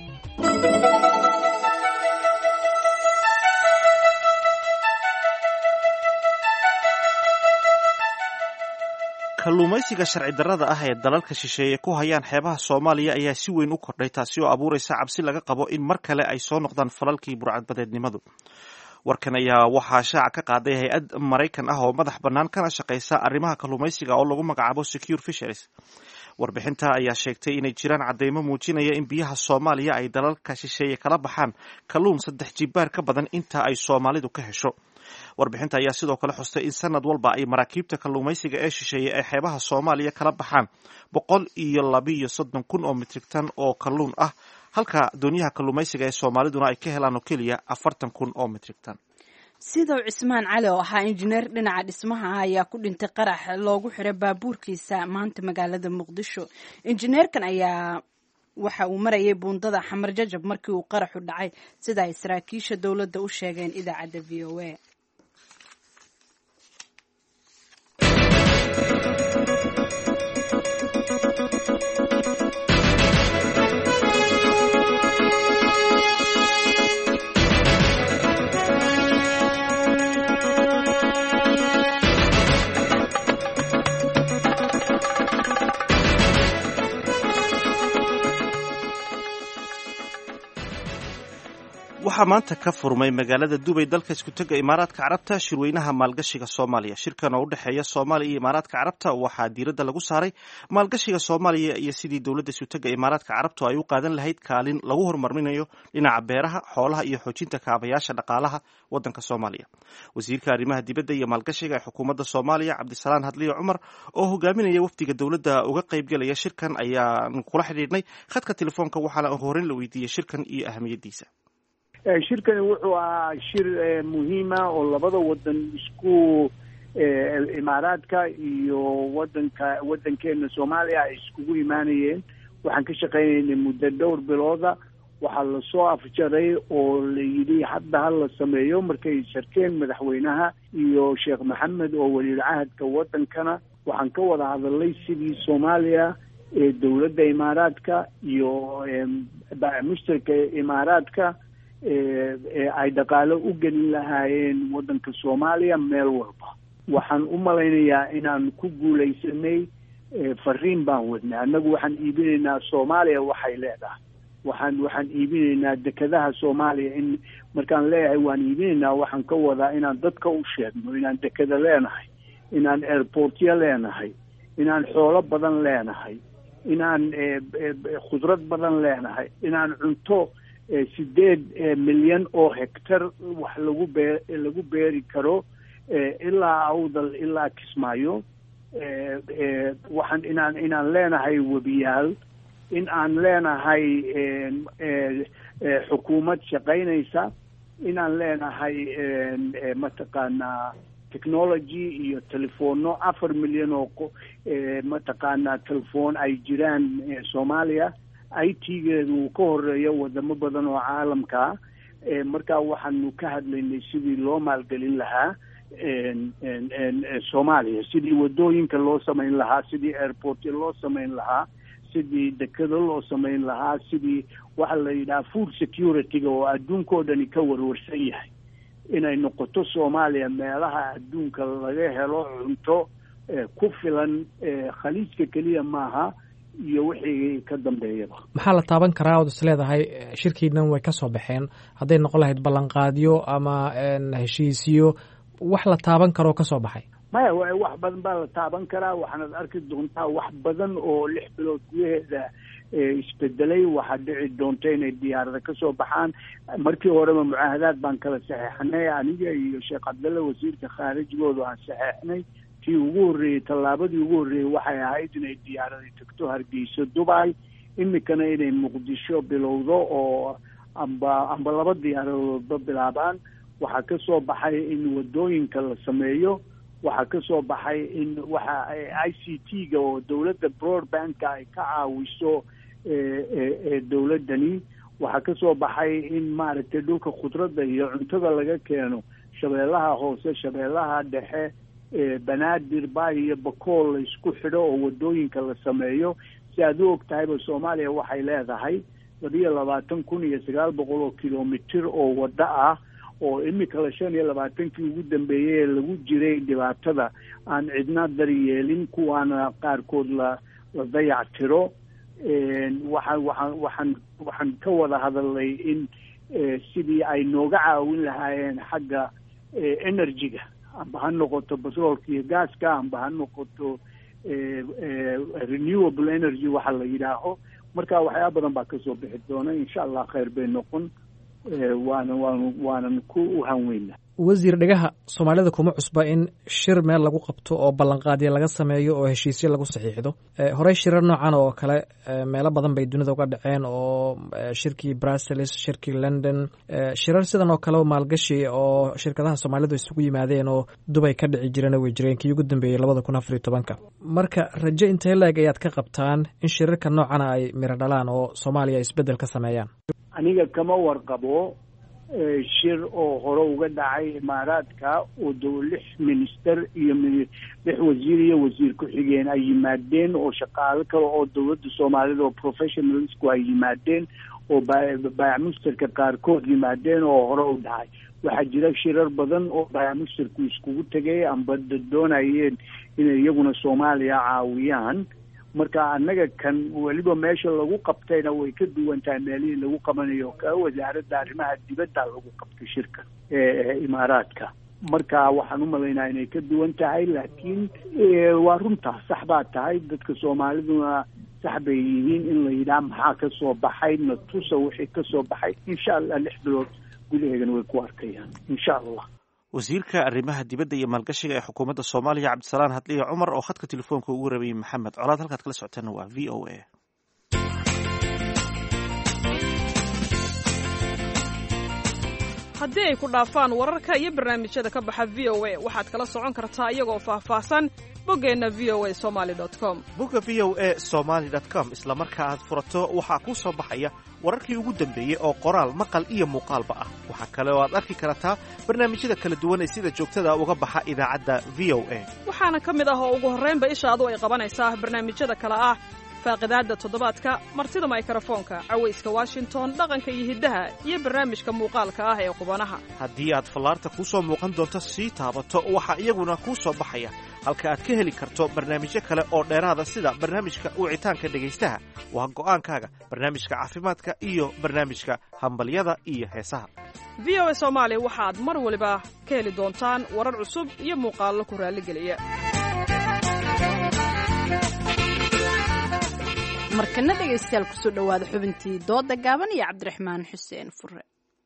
kalluumaysiga sharci darrada ah ee dalalka shisheeye ku hayaan xeebaha soomaaliya ayaa si weyn u kordhay taasi oo abuuraysa cabsi laga qabo in mar kale ay soo noqdaan falalkii burcadbadeednimadu warkan ayaa waxaa shaaca ka qaaday hay-ad maraykan ah oo madax bannaan kana shaqaysa arrimaha kalluumaysiga oo lagu magacaabo secure fisheries warbixinta ayaa sheegtay inay jiraan caddeymo muujinaya in biyaha soomaaliya ay dalalka shisheeye kala baxaan kalluun saddex jibaar ka badan inta ay soomaalidu ka hesho warbixinta ayaa sidoo kale xustay in sanad walba ay maraakiibta kalluumaysiga ee shisheeye ay xeebaha soomaaliya kala baxaan boqol iyo labiiyo soddon kun oo mitrig tan oo kalluun ah halka doonyaha kalluumaysiga ee soomaaliduna ay ka helaan oo keliya afartan kun oo mitrig tan sidow cismaan cali oo ahaa injineer dhinaca dhismaha ah ayaa ku dhintay qarax loogu xiray baabuurkiisa maanta magaalada muqdisho injineerkan ayaa waxa uu marayay buundada xamar jajab markii uu qaraxu dhacay sida ay saraakiisha dowladda u sheegeen idaacadda v o a waxaa maanta ka furmay magaalada dubay dalka iskutega imaaraadka carabta shirweynaha maalgashiga soomaaliya shirkan oo u dhexeeya soomaaliya iyo imaaraadka carabta waxaa diiradda lagu saaray maalgashiga soomaaliya iyo sidii dowladda iskutega imaaraadka carabtu ay u qaadan lahayd kaalin lagu horumarinayo dhinaca beeraha xoolaha iyo xoojinta kaabayaasha dhaqaalaha wadanka soomaaliya wasiirka arrimaha dibadda iyo maalgashiga ee xukuumadda soomaaliya cabdisalaan hadliyo cumar oo hogaaminaya wafdiga dowladda uga qaybgelaya shirkan ayaan kula xidhiidhnay khadka telefoonka waxaana horeyn la weydiiyey shirkan iyo ahamiyaddiisa shirkani wuxuu ahaa shir muhiima oo labada wadan isku imaaraadka iyo wadanka wadankeena soomaaliya ay iskugu imaanayeen waxaan ka shaqaynaynay muddo dhowr bilooda waxaa lasoo afjaray oo la yidhi hadda ha la sameeyo markay sharkeen madaxweynaha iyo sheekh maxamed oo waliil cahadka waddankana waxaan ka wada hadalnay sidii soomaaliya ee dowladda imaaraadka iyo mushtarka imaaraadka ay dhaqaalo u gelin lahaayeen waddanka soomaaliya meel walba waxaan u malaynayaa inaan ku guulaysanay fariin baan wadnay annagu waxaan iibinaynaa soomaaliya waxay leedahay waxaan waxaan iibinaynaa dekedaha soomaaliya in markaan leeyahay waan iibinaynaa waxaan ka wadaa inaan dadka u sheegno inaan dekeda leenahay inaan airportyo leenahay inaan xoolo badan leenahay inaan khudrad badan leenahay inaan cunto sideed milyan oo hectar wax lagu bee lagu beeri karo ilaa awdal ilaa kismaayo waxaan inaan inaan leenahay webiyaal in aan leenahay xukuumad shaqaynaysa inaan leenahay mataqaanaa technology iyo telefono afar milyan oo mataqaanaa telefoon ay jiraan soomaaliya i t-geedu uu ka horeeyo wadamo badan oo caalamkaa markaa waxaanu ka hadlaynay sidii loo maalgelin lahaa soomaaliya sidii wadooyinka loo samayn lahaa sidii airportyo loo samayn lahaa sidii dekado loo samayn lahaa sidii waxa la yidhaha food security-ga oo adduunka oo dhani ka warwarsan yahay inay noqoto soomaaliya meelaha adduunka laga helo cunto ku filan khaliijka keliya maaha iyo wixii ka dambeeyaba maxaa la taaban karaa ood is leedahay shirkiinan way ka soo baxeen hadday noqon lahayd ballanqaadyo ama heshiisiyo wax la taaban karoo ka soo baxay maya wax badan baa la taaban karaa waxaanad arki doontaa wax badan oo lix bilood gudaheeda isbedelay waxaa dhici doonta inay diyaarada ka soo baxaan markii horeba mucaahadaad baan kala saxeexnay aniga iyo sheekh cabdalle wasiirka khaarijgoodu aan saxeexnay tii ugu horreeyey tallaabadii ugu horreeyey waxay ahayd inay diyaarada tagto hargeyso dubai imikana inay muqdisho bilowdo oo amba amba laba diyaaradoodba bilaabaan waxaa ka soo baxay in wadooyinka la sameeyo waxaa ka soo baxay in waxa i c t-ga oo dowladda broadbandka ay ka caawiso dowladdani waxaa ka soo baxay in maaragtay dhulka khudradda iyo cuntada laga keeno shabeellaha hoose shabeellaha dhexe banaadir bay iyo bakool la isku xidho oo wadooyinka la sameeyo si aad u og tahayba soomaaliya waxay leedahay labiyo labaatan kun iyo sagaal boqol oo kilomitir oo waddo ah oo imika la shan iyo labaatankii ugu dambeeyey ee lagu jiray dhibaatada aan cidna daryeelin kuwaana qaarkood la la dayac tiro waxaan waxaan waxaan waxaan ka wada hadalnay in sidii ay nooga caawin lahaayeen xagga energy-ga amba ha noqoto batroolka iyo gaaska amba ha noqoto renewable energy waxa la yidhaaho marka waxyaaba badan baa kasoo bixi doona insha allah khayr bay noqon waana waan waanan ku uhanweyna wasiir dhegaha soomaalida kuma cusba in shir meel lagu qabto oo ballanqaadya laga sameeyo oo heshiisyo lagu saxiixdo horey shirar noocan oo kale meelo badan bay dunida uga dhaceen oo shirkii brussels shirkii london shirar sidan oo kale maalgashi oo shirkadaha soomaalidu isugu yimaadeen oo dubay ka dhici jirana way jireen kii ugu dambeeyey labada kun afariyo tobanka marka rajo intee la-eg ayaad ka qabtaan in shirarka noocana ay miro dhalaan oo soomaaliya isbeddel ka sameeyaan aniga kama warqabo shir oo hore uga dhacay imaaraadka oo dow lix minister iyo lix wasiir iyo wasiir ku-xigeen ay yimaadeen oo shaqaalo kale oo dowladda soomaalida oo professionalsku ay yimaadeen oo baayac musterka qaarkood yimaadeen oo hore u dhacay waxaa jira shirar badan oo baayac musterku iskugu tegay amba doonayeen inay iyaguna soomaaliya caawiyaan marka annaga kan weliba meesha lagu qabtayna way ka duwan tahay meelihii lagu qabanayo ka wasaaradda arrimaha dibadda lagu qabtay shirka ee imaaraadka marka waxaan u malaynaa inay ka duwan tahay laakiin waa runtaa sax baa tahay dadka soomaaliduna sax bay yihiin in la yidhaha maxaa ka soo baxay natusa wixii ka soo baxay insha allah lix bilood gudaheegana way ku arkayaan insha allah wasiirka arrimaha dibadda iyo maalgashiga ee xukuumadda soomaaliya cabdisalaan hadliya cumar oo khadka telefoonka ugu rabayay maxamed colaad halkaad kala socoteen waa v o a haddii ay ku dhaafaan wararka iyo barnaamijyada ka baxa v o a waxaad kala socon kartaa iyagoo faahfaahsan boggeenna v o a somali com bogga v o a somaly com isla marka aad furato waxaa kuu soo baxaya wararkii ugu dambeeyey oo qoraal maqal iyo muuqaalba ah waxaa kale oo aad arki kartaa barnaamijyada kala duwan ee sida joogtada uga baxa idaacadda v o a waxaana ka mid ah oo ugu horraynba ishaadu ay qabanaysaa barnaamijyada kale ah faaqidaadda toddobaadka martida maykarafoonka cawayska washington dhaqanka iyo hiddaha iyo barnaamijka muuqaalka ah ee qubanaha haddii aad fallaarta kuu soo muuqan doonto sii taabato waxaa iyaguna kuu soo baxaya halka aad ka heli karto barnaamijyo kale oo dheeraada sida barnaamijka wicitaanka dhegaystaha waa go'aankaaga barnaamijka caafimaadka iyo barnaamijka hambalyada iyo heesaha v o a soomaali waxaad mar waliba ka heli doontaan warar cusub iyo muuqaallo ku raalligeliya markana dhegaystayaal kusoo dhowaada xubintii dooda gaaban iyo cabdiraxmaan xuseen fure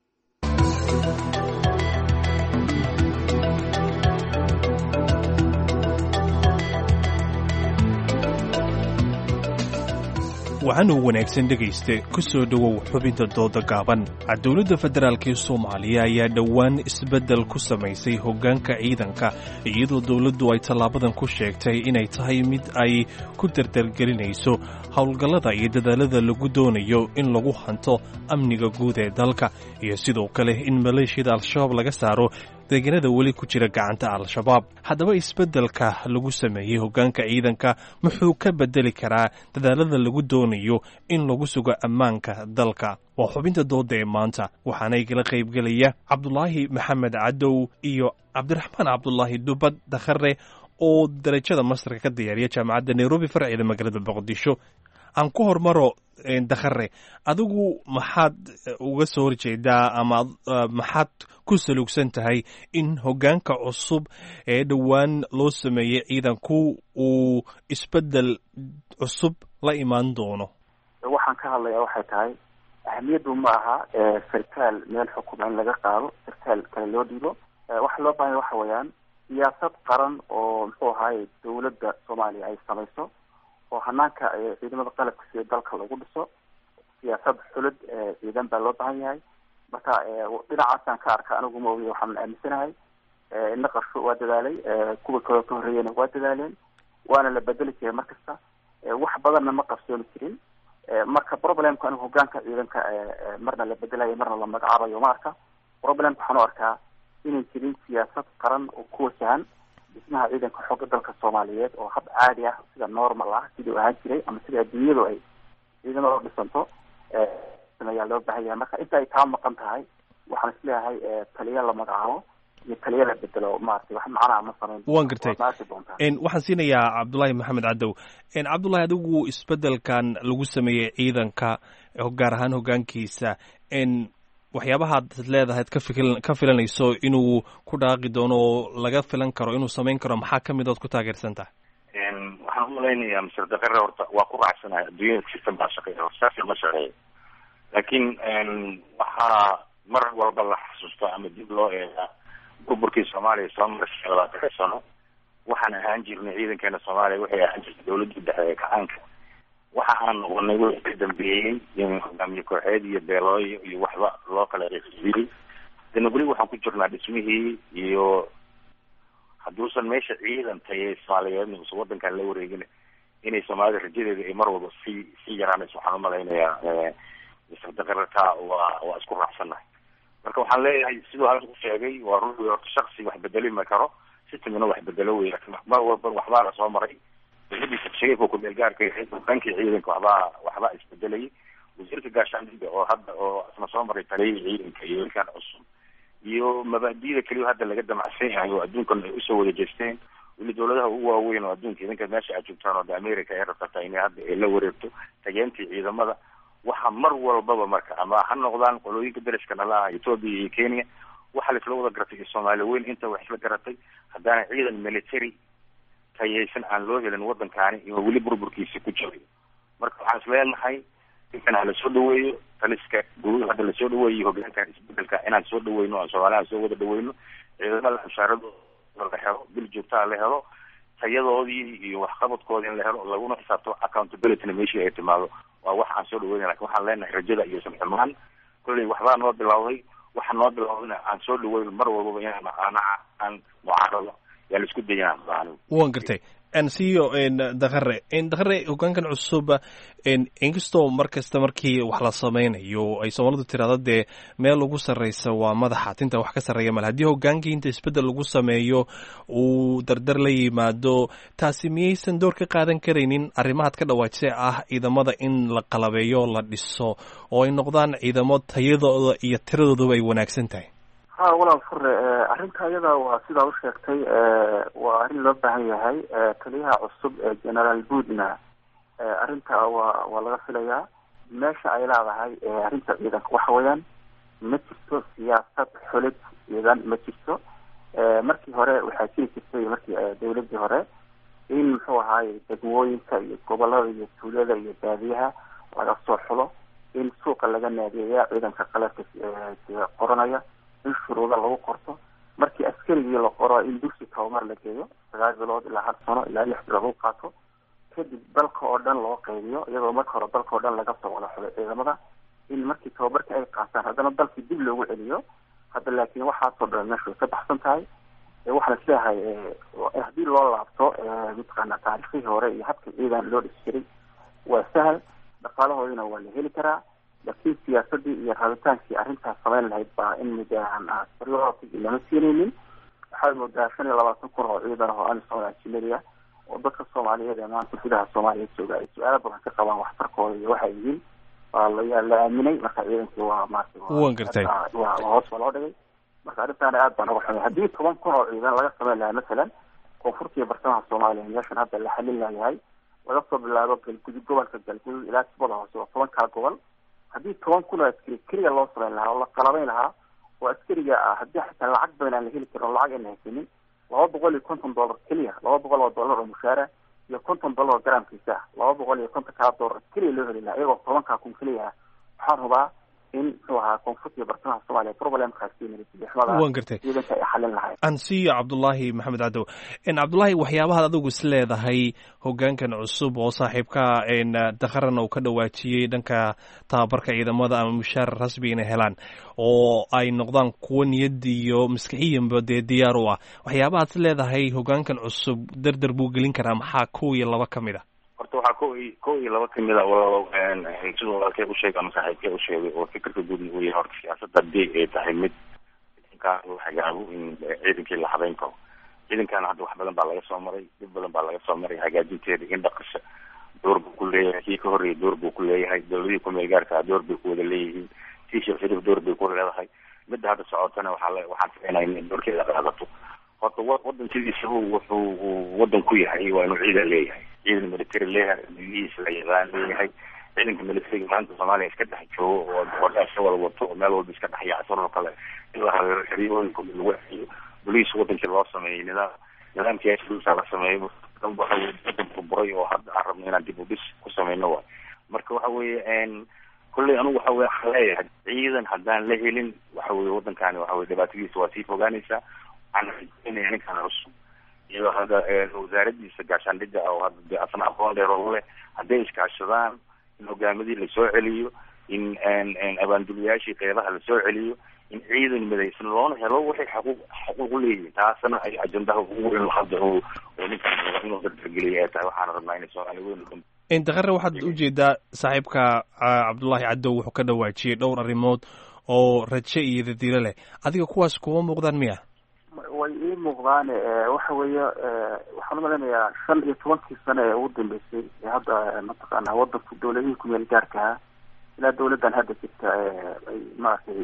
waxaanuu wanaagsan dhegayste ku soo dhowow xubinta dooda gaaban dowladda federaalk ee soomaaliya ayaa dhowaan isbeddel ku samaysay hoggaanka ciidanka iyadoo dowladdu ay tallaabadan ku sheegtay inay tahay mid ay ku dardargelinayso howlgallada iyo dadaalada lagu doonayo in lagu hanto amniga guud ee dalka iyo sidoo kale in maleeshiyada al-shabaab laga saaro deegaanada weli ku jira gacanta al-shabaab haddaba isbeddelka lagu sameeyey hoggaanka ciidanka muxuu ka beddeli karaa dadaalada lagu doonayo in lagu sugo ammaanka dalka waa xubinta dooda ee maanta waxaana igala qaybgelaya cabdulaahi maxamed cadow iyo cabdiraxmaan cabdulaahi dubad dakhare oo darajada mastarka ka diyaariya jaamacadda nairobi farceeda magaalada boqdisho aan ku hormaro dakhare adigu maxaad uga soo horjeedaa ama maxaad ku saluugsan tahay in hoggaanka cusub ee dhowaan loo sameeyey ciidanku uu isbeddel cusub la imaan doono waxaan ka hadlayaa waxay tahay ahamiyaddu ma aha sarkaal meel xukuma in laga qaado sarkaal kale loo dhiibo waxa loo baahanya waxa weeyaan siyaasad qaran oo muxuu ahaay dowladda soomaaliya ay samayso oo hanaanka ciidamada qalabka sida dalka lagu dhiso siyaasad xulid ciidan baa loo baahan yahay marka dhinacaasaan ka arka anigu ma ogiya waxaan aaminsanahay naqashu waa dadaalay kuwa kaloo ka horreeyana waa dadaaleen waana la bedeli jiray mar kasta wax badanna ma qabsooni jirin marka problemka anigu hogaanka ciidanka marna la bedelayo marna la magacaabayo ma arka problemka waxaan u arkaa inay jirin siyaasad qaran oo ku wajahan dhismaha ciidanka xooga dalka soomaaliyeed oo hab caadi ah sida normal ah sidii u ahaan jiray ama sida adduunyadu ay ciidamada u dhisanto ayaa loo baahan yahay marka inta ay taa maqan tahay waxaan isleeyahay taliya la magacaabo iyo taliya la bedelo maaragtay wax macnaha ma samayn waan gartay waxaan siinayaa cabdullaahi maxamed cadow cabdullahi adigu isbedelkan lagu sameeyey ciidanka gaar ahaan hoggaankiisa waxyaabahaad leedahayd ka fikil ka filanayso inuu ku dhaaqi doono oo laga filan karo inuu samayn karo maxaa kamid ood ku taageersan tahay waxaan umalaynayaa mister dakare horta waa ku raacsanahay adduunyada system baa shaqeeya horsaasi ma shaqeeya laakiin waxaa mar walba la xasuusta ama dib loo eegaa burburkii soomaaliya soo maray labaatan sano waxaan ahaan jirnay ciidankeena soomaaliya waxay ahaan jirtay dawladda dhexe ee kacaanka waxa aan noqonay wixii ka dambeeyey in hogaamiye kooxeed iyo beelooyo iyo waxba loo kala reeqiyey dana weli waxaan ku jirnaa dhismihii iyo hadduusan meesha ciidan tayay soomaaliyeed usan wadankan la wareegin inay soomaalida rajadeeda ay mar walba sii sii yaraanayso waxaan umalaynayaa mister dakarata waa waa isku raacsannahay marka waxaan leeyahay siduu halka ku sheegay waa run wey horta shaksi wax bedeli ma karo systemna wax bedelo wey lakin mar walba waxbaa la soo maray dawladiisa shariifka ku meelgaarka yahayd hogaankii ciidanka waxbaa waxbaa isbedelayay wasiirka gaashaandhiga oo hadda oo isna soo maray taliyada ciidanka iyo ilkaan cusub iyo mabaadida keliya hadda laga damacsan yahay oo adduunkan ay usoo wada jeesteen weli dawladaha ugu waaweyn oo adduunka idinka meesha aad joogtaan oo de america ay rabsataa inay hadda ay la wareegto tageentii ciidamada waxa mar walbaba marka ama ha noqdaan qolooyinka dariska nala ah ethoopia iyo kenya waxa la isla wada garatay iyo soomaali weyn inta wax isla garatay haddaana ciidan military tayaysan aan loo helin wadankaani iyo weli burburkiisi ku jirayo marka waxaan isleenahay inkan hala soo dhaweeyo taliska guud hadda lasoo dhaweeyo hogaankan isbedelka inaan soo dhaweyno aan soomaaliha soo wada dhaweyno ciidamada mushaaradooda la helo bil joogtaa la helo tayadoodii iyo waxqabadkoodii in la helo laguna xisaabto accountabilityna meeshii ay timaado waa wax aan soo dhaweyna lakin waxaan leenahay rajada iyo samxumaan kolley waxbaa noo bilawday waxa noo bilawdayna aan soo dhaweyno mar walbaba inaan aan mucaarado yaa la isku dayaan anigu waan gartay ansiyo dakare dakare hogaankan cusub inkastoo mar kasta markii wax la sameynayo ay soomaalidu tirahdo dee meel ugu sarreysa waa madaxa tinta wax ka sarreeya male haddii hogaankii inta isbeddel lagu sameeyo uu dardar la yimaado taasi miyaysan door ka qaadan karaynin arrimahaad ka dhawaajisee ah ciidamada in la qalabeeyo la dhiso oo ay noqdaan ciidamo tayadooda iyo tiradooduba ay wanaagsan tahay ha walaal fure arrinta iyada waa sidaa u sheegtay waa arrin loo baahan yahay taliyaha cusub ee generaal buudna arrinta waa waa laga filayaa meesha ay leedahay arrinta ciidanka waxa weeyaan ma jirto siyaasad xulid ciidan ma jirto markii hore waxaa jiri jirtay markii dawladii hore in muxuu ahaay degmooyinka iyo gobolada iyo tuulada iyo baadiyaha laga soo xulo in suuqa laga naadeeya ciidanka qaladka qoranaya in shuruuda lagu qorto markii askarigii la qoro in dugsi tabamar la geeyo sagaal bilood ilaa hal sano ilaa lix bilood lagu qaato kadib dalka oo dhan loo qaybiyo iyadoo marka hore dalka oo dhan laga soo wada xulo ciidamada in markii tababarkii ay qaataan haddana dalkii dib loogu celiyo hadda laakiin waxaasoo dhan meesha way ka baxsan tahay waxaan isleeyahay haddii loo laabto mataqaana taariikhdii hore iyo habka ciidan loo dhisi jiray waa sahal dhaqaalahoodina waa la heli karaa laakiin siyaasadii iyo rabitaankii arrintaas samayn lahayd baa in midaan lama siinaynin waxaad moodaa shan iyo labaatan kun oo ciidan oo amisom ajinaria oo dadka soomaaliyeed ee maanta gudaha soomaaliya jooga ay su-aalo badan ka qabaan waxtarkooda iyo waxay yihiin waa la la aaminay marka ciidankii waa maarata wan gartay waa hoos baa loo dhigay marka arrintaana aad baan uga xumay haddii toban kun oo ciidan laga samayn lahaa masalan koonfurta iyo bartamaha soomaaliya meeshan hadda la xalin layahay laga soo bilaabo galgudud gobolka galgudud ilaa tubada hoose waa toban kaa gobol haddii toban kun oo askari keliya loo samayn lahaa oo la qalabayn lahaa oo askariga ah haddii xitaa lacag badan aan la heli karin oo lacag ayna haysanin laba boqol iyo konton dollar keliya laba boqol oo dollar oo mushaara iyo konton dollar oo garaamkiisa ah laba boqol iyo konton kaa dollar keliya loo heli lahaa iyagoo tobankaa kun keliya ah waxaan hubaa in muxuu ahaa koonfurta iyo bartamaha soomaaliya wan gartay ciidanka ay xalin lahayd ansiyo cabdullaahi maxamed cadow cabdullaahi waxyaabahaad adigu is leedahay hogaankan cusub oo saaxiibka dakharana uu ka dhawaajiyey dhanka tababarka ciidamada ama mushaar rasmi inay helaan oo ay noqdaan kuwo niyad iyo maskixiyanba dee diyaar u ah waxyaabahaad is leedahay hogaankan cusub dardar buu gelin karaa maxaa kow iyo laba ka mid a horta waxaa ko i ko iyo laba kamid a siduu walaalkay usheegay ama saaxiibkay usheegay oo fikirka guudna uu yahay horta siyaasadda haddii ay tahay mid ciidankaa uu hagaabo in ciidankii la habeyn karo ciidankaana hadda wax badan baa laga soo maray dhib badan baa laga soo maray hagaajinteeda in dhaqasha door buu ku leeyahay kii ka horreeyay door buu ku leeyahay dawladihii kumeel gaarkaa door bay ku wada leeyihiin tii sheekh shariif door bay ku leedahay midda hadda socotana waxaa la waxaan filaynaa inay doorkeeda qaadato horta wa wadan sidiisaba wuxuu uu wadan ku yahay waa inuu ciidan leeyahay ciidan military leeyahay digihiisa la yaqaan leeyahay ciidanka militariga maanta soomaaliya iska dhex joogo oo gabadhaasha wada wato oo meel walba iska dhex yaacsan oo kale in la habeero xeriyooyinka lagu xeyo boliis wadankii loo sameeyey nidaam nidaamkii asluusa la sameeyo waxa weye wadan burburay oo hadda aan rabno inaan dib u dhis ku sameyno waay marka waxa weeye kolley anugu waxa weye waxaan leeyahay ciidan haddaan la helin waxa weye waddankaani waxa weye dhibaatadiisa waa sii fogaanaysaa waxaan rajeynaya ninkan cusub iyo hadda wasaaradiisa gaashaandhigga oo hadda de asna aqoon dheer oo leh hadday iskaashadaan in hogaamadii lasoo celiyo in abaanduliyaashii qeybaha lasoo celiyo in ciidan midaysan loona helo waxay xaquuq xaquuq u leeyihiin taasna ay ajendaha ugu weyn hadda oo oo ninkan raba inuu dardargeliya ay tahay waxaana rabnaa inay soomaali weyn dakare waxaad ujeedaa saaxiibka cabdullaahi cadow wuxuu ka dhawaajiyey dhowr arrimood oo raje iyo dadiilo leh adiga kuwaas kuma muuqdaan miya way ii muuqdaane waxa weeye waxaan umaleynayaa shan iyo tobankii sano ee ugu dambeysay ee hadda mataqaana wadanku dawladihii kumeel gaarkaha ilaa dawladdan hadda jirta ay maaragtay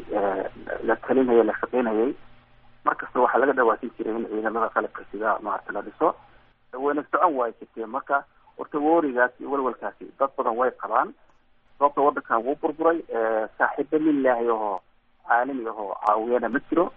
la talinhayay la shaqeynhayay markasta waxaa laga dhawaasin jiray in ciidamada qalabka sida maarata la dhiso wayna socon waay jirteen marka horta woorigaas iyo walwalkaasi dad badan way qabaan sababta wadankan wuu burburay saaxiibo lilaahi ahoo caalami ahoo caawiyana ma jiro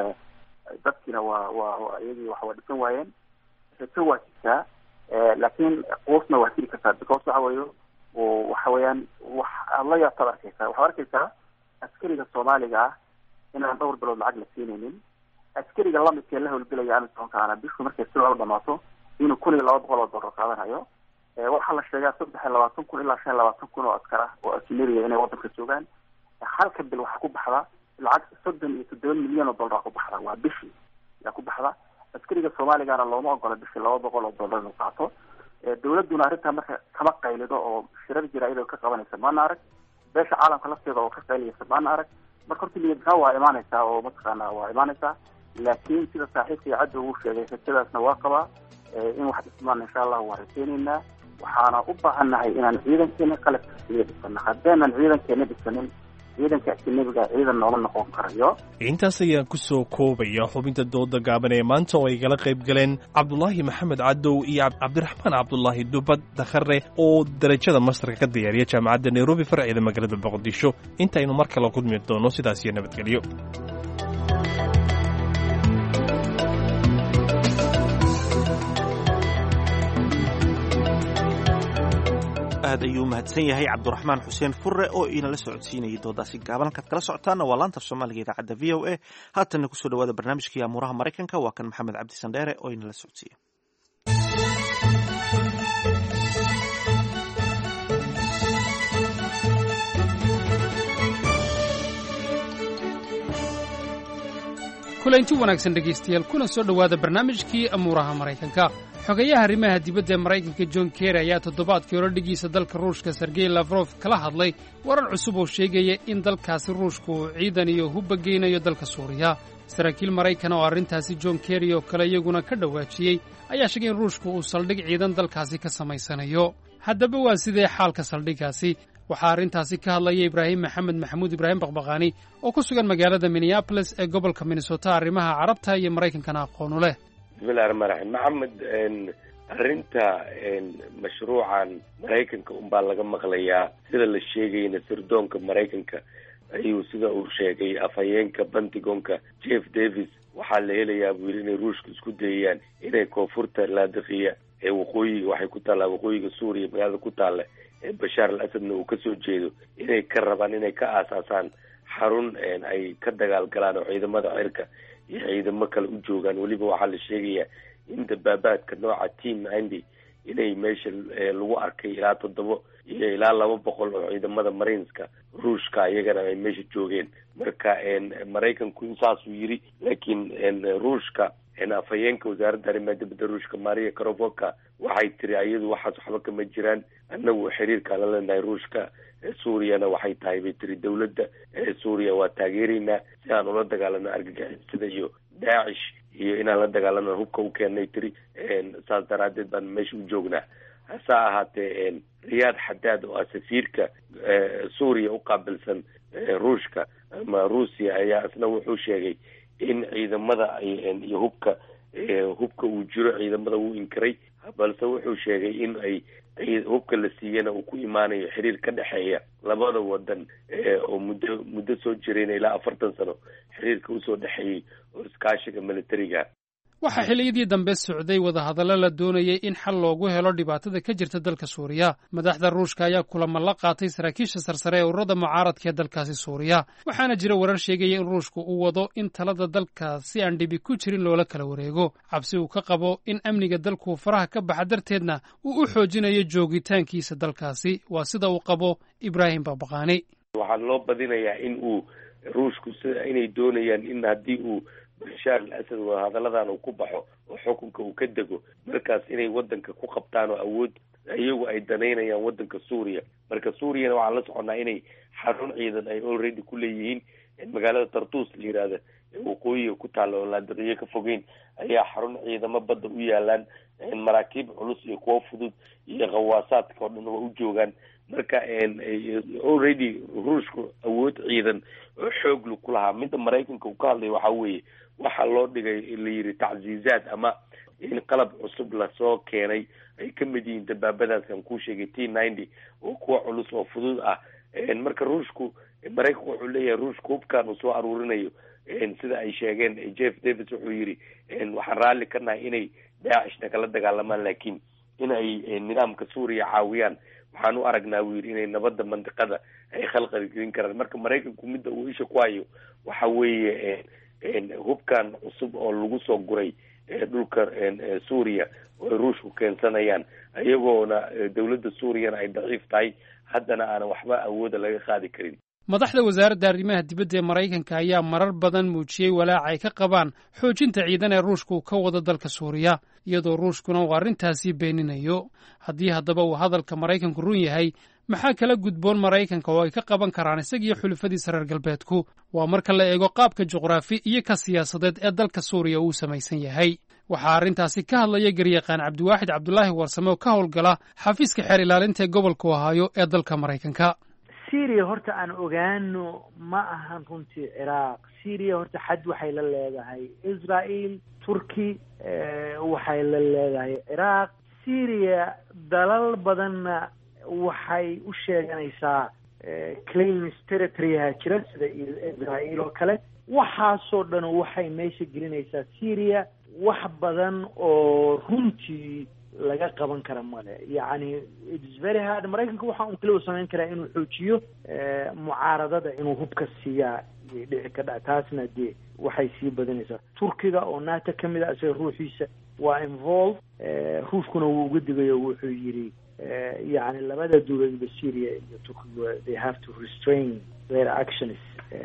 dadkiina waa waa iyagii wax waa dhisan waayeen rajo waa jirtaa laakiin quusna waa jiri kartaa because waxa weeye waxa weeyaan wax aad la yaabtaad arkeysaa waxaad arkeysaa askariga soomaaliga ah inaan dhowr bilood lacag la siinaynin askariga lamidkee la howlgelaya amisoonkaana bishu markay si loola dhamaato inuu kun iyo laba boqol oo dollar qaadanayo waxaa la sheegaa saddex iyo labaatan kun ilaa shan iyo labaatan kun oo askar ah oo asinariya inay wadanka joogaan halka bil waxaa ku baxda lacag soddon iyo toddoba milyan oo dollar ku baxda waa bishii yaa ku baxda askariga soomaaligana looma ogola bishii laba boqol oo dollar inuu qaato dawladduna arrintaa marka kama qaylido oo shirar jira iyadoo ka qabanaysa maana arag beesha caalamka lafteeda oo ka qayliyaysa maana arag marka horta niyadnaa waa imaanaysaa oo mataqaana waa imaanaysaa laakiin sida saaxiibkii cadda uu sheegay rajadaasna waa qabaa in wax dhismaan insha allah waa rajeynaynaa waxaana u baahannahay inaan ciidankeena qalabkiisiga dhisano haddeenan ciidankeena dhisanin ciidanka ajanabiga ciidan nooma noqon karayo intaas ayaan ku soo koobaya xubinta dooda gaaban ee maanta oo ay gala qayb galeen cabdulaahi maxamed cadow iyo cabdiraxmaan cabdulaahi dubad dakhare oo darajada mastarka ka diyaariya jaamacadda nairobi farceeda magaalada boqodisho intaynu mar kale kulmi doono sidaas iyo nabadgelyo aad ayuu mahadsan yahay cabdiraxmaan xuseen furre oo inala socodsiinayay doodaasi gaaban halkaad kala socotaana waa laanta soomaaliga idaacadda v o a haatanna kusoo dhawaada barnaamijkii amuuraha maraykanka waa kan maxamed cabdi sandheere oo inala socodsiiya kulanti wanaagsan dhegaystayaal kuna soo dhowaada barnaamijkii amuuraha maraykanka xogayaha arrimaha dibadda ee maraykanka john kerry ayaa toddobaadkii hore dhigiisa dalka ruushka sergey lafrof kala hadlay warar cusub oo sheegaya in dalkaasi ruushka uu ciidan iyo hubba geynayo dalka suuriya saraakiil maraykan oo arrintaasi john kerry oo kale iyaguna ka dhowaajiyey ayaa sheegay in ruushku uu saldhig ciidan dalkaasi ka samaysanayo haddaba waa sidee xaalka saldhiggaasi waxaa arrintaasi ka hadlaya ibraahim maxamed maxamuud ibraahim baqbaqaani oo ku sugan magaalada minneabolis ee gobolka minnesota arrimaha carabta iyo maraykankana aqoonu leh bismillahi raxmaan raxiim maxamed arrinta mashruucan maraykanka unbaa laga maqlayaa sida la sheegayna sirdoonka maraykanka ayuu sida uu sheegay afhayeenka pentagonka jeff davis waxaa la helayaa buu yidhi inay ruushka isku dayayaan inay koonfurta laadiqiya ee waqooyiga waxay ku taallaa waqooyiga suuriya magaalada ku taalla ee bashaar al asadna uu kasoo jeedo inay ka rabaan inay ka aasaasaan xarun ay ka dagaal galaan oo ciidamada cirka iyo ciidamo kale u joogaan weliba waxaa la sheegayaa in dabaabaadka nooca team ninety inay meesha lagu arkay ilaa toddoba iyo ilaa laba boqol oo ciidamada marineska ruushka iyagana ay meesha joogeen marka maraykanku saasuu yiri laakiin ruushka afhayeenka wasaaradda arrimaha dibadda ruushka maria karovoka waxay tiri ayadu waxaas waxba kama jiraan annagu xiriirkaa la leenahay ruushka suuriyana waxay tahay bay tiri dawladda suuriya waa taageeraynaa si aan ula dagaalano argagixisada iyo daacish iyo inaan la dagaalano hubka u keennay tiri saas daraadeed baan meesha u joognaa hase ahaatee riyaad xadaad oo ah safiirka suuriya u qaabilsan ruushka ama ruusiya ayaa isna wuxuu sheegay in ciidamada iyo hubka hubka uu jiro ciidamada wuu inkiray balse wuxuu sheegay in ay hubka la siiyana uu ku imaanayo xiriir ka dhexeeya labada wadan oo muddo muddo soo jirayna ilaa afartan sano xiriirka usoo dhexeeyey oo iskaashiga militariga waxaa xilliyadii dambe socday wadahadallo la doonayay in xal loogu helo dhibaatada ka jirta dalka suuriya madaxda ruushka ayaa kulamo la qaatay saraakiisha sarsare ee ururada mucaaradka ee dalkaasi suuriya waxaana jira warar sheegaya in ruushku uu wado in talada dalka si aan dhibi ku jirin loola kala wareego cabsi uu ka qabo in amniga dalku faraha ka baxa darteedna uu u xoojinayo joogitaankiisa dalkaasi waa sida uu qabo ibraahim baqbaqaani waxaa loo badinayaa in uu ruushku sida inay doonayaan in haddii uu bashaar al asad wadahadalladan uu ku baxo oo xukunka uu ka dego markaas inay wadanka ku qabtaan oo awood iyagu ay danaynayaan wadanka suuriya marka suuriyana waxaan la soconnaa inay xarun ciidan ay already ku leeyihiin magaalada tartus la yihahda ee waqooyiga ku taalla oo laadiqiyo ka fogeyn ayaa xarun ciidamo badda u yaalaan maraakiib culus iyo kuwo fudud iyo khawaasaadka oo dhan waa u joogaan marka already ruushku awood ciidan oo xooglu ku lahaa midda maraykanka uu ka hadlay waxaa weeye waxaa loo dhigay la yidhi tacziizaad ama in qalab cusub lasoo keenay ay ka mid yihiin dabaabadaas aan kuu sheegay t ninety oo kuwa culus oo fudud ah marka ruushku maraykanku wuxuu leeyahay ruushku hubkaan uu soo aruurinayo sida ay sheegeen jeff davis wuxuu yidhi waxaan raalli ka nahay inay daacishna kala dagaalamaan laakiin in ay nidaamka suuriya caawiyaan waxaan u aragnaa buu yidhi inay nabadda mandiqada ay khalqal gelin karaan marka maraykanku midda uu isha ku hayo waxa weeye hubkan cusub oo lagu soo guray dhulka suuriya oo ay ruushku keensanayaan iyagoona dawladda suuriyana ay daciif tahay haddana aanan waxba awooda laga qaadi karin madaxda wasaaradda arrimaha dibadda ee maraykanka ayaa marar badan muujiyey walaaca ay ka qabaan xoojinta ciidan ee ruushka uu ka wado dalka suuriya iyadoo ruushkuna uu arrintaasii beeninayo haddii haddaba uu hadalka maraykanku run yahay maxaa kala gudboon maraykanka oo ay ka qaban karaan isagiyo xulufadiisa reer galbeedku waa marka la eego qaabka juqraafi iyo ka siyaasadeed ee dalka suuriya uu samaysan yahay waxaa arrintaasi ka hadlaya garyaqaan cabdiwaaxid cabdulaahi warsame oo ka howlgala xafiiska xeer ilaalinta ee gobolka ohaayo ee dalka maraykanka syria horta aan ogaano ma ahan runtii ciraaq syria horta xad waxay la leedahay israel turki waxay la leedahay ciraaq syria dalal badanna waxay u sheeganaysaa claims territoryha jira sida israel oo kale waxaasoo dhan waxay meesha gelinaysaa syria wax badan oo runtii laga qaban kara male yacni its very hard maraykanka waxa un kaliya u samayn karaa inuu xoojiyo mucaaradada inuu hubka siiyaa yay dhici kadha taasna dee waxay sii badanaysaa turkiga oo nato ka mid a isaga ruuxiisa waa involve ruushkuna wuu uga digayo wuxuu yidhi yacni labada dowladba syria iyo turkiga they have to restrain their actions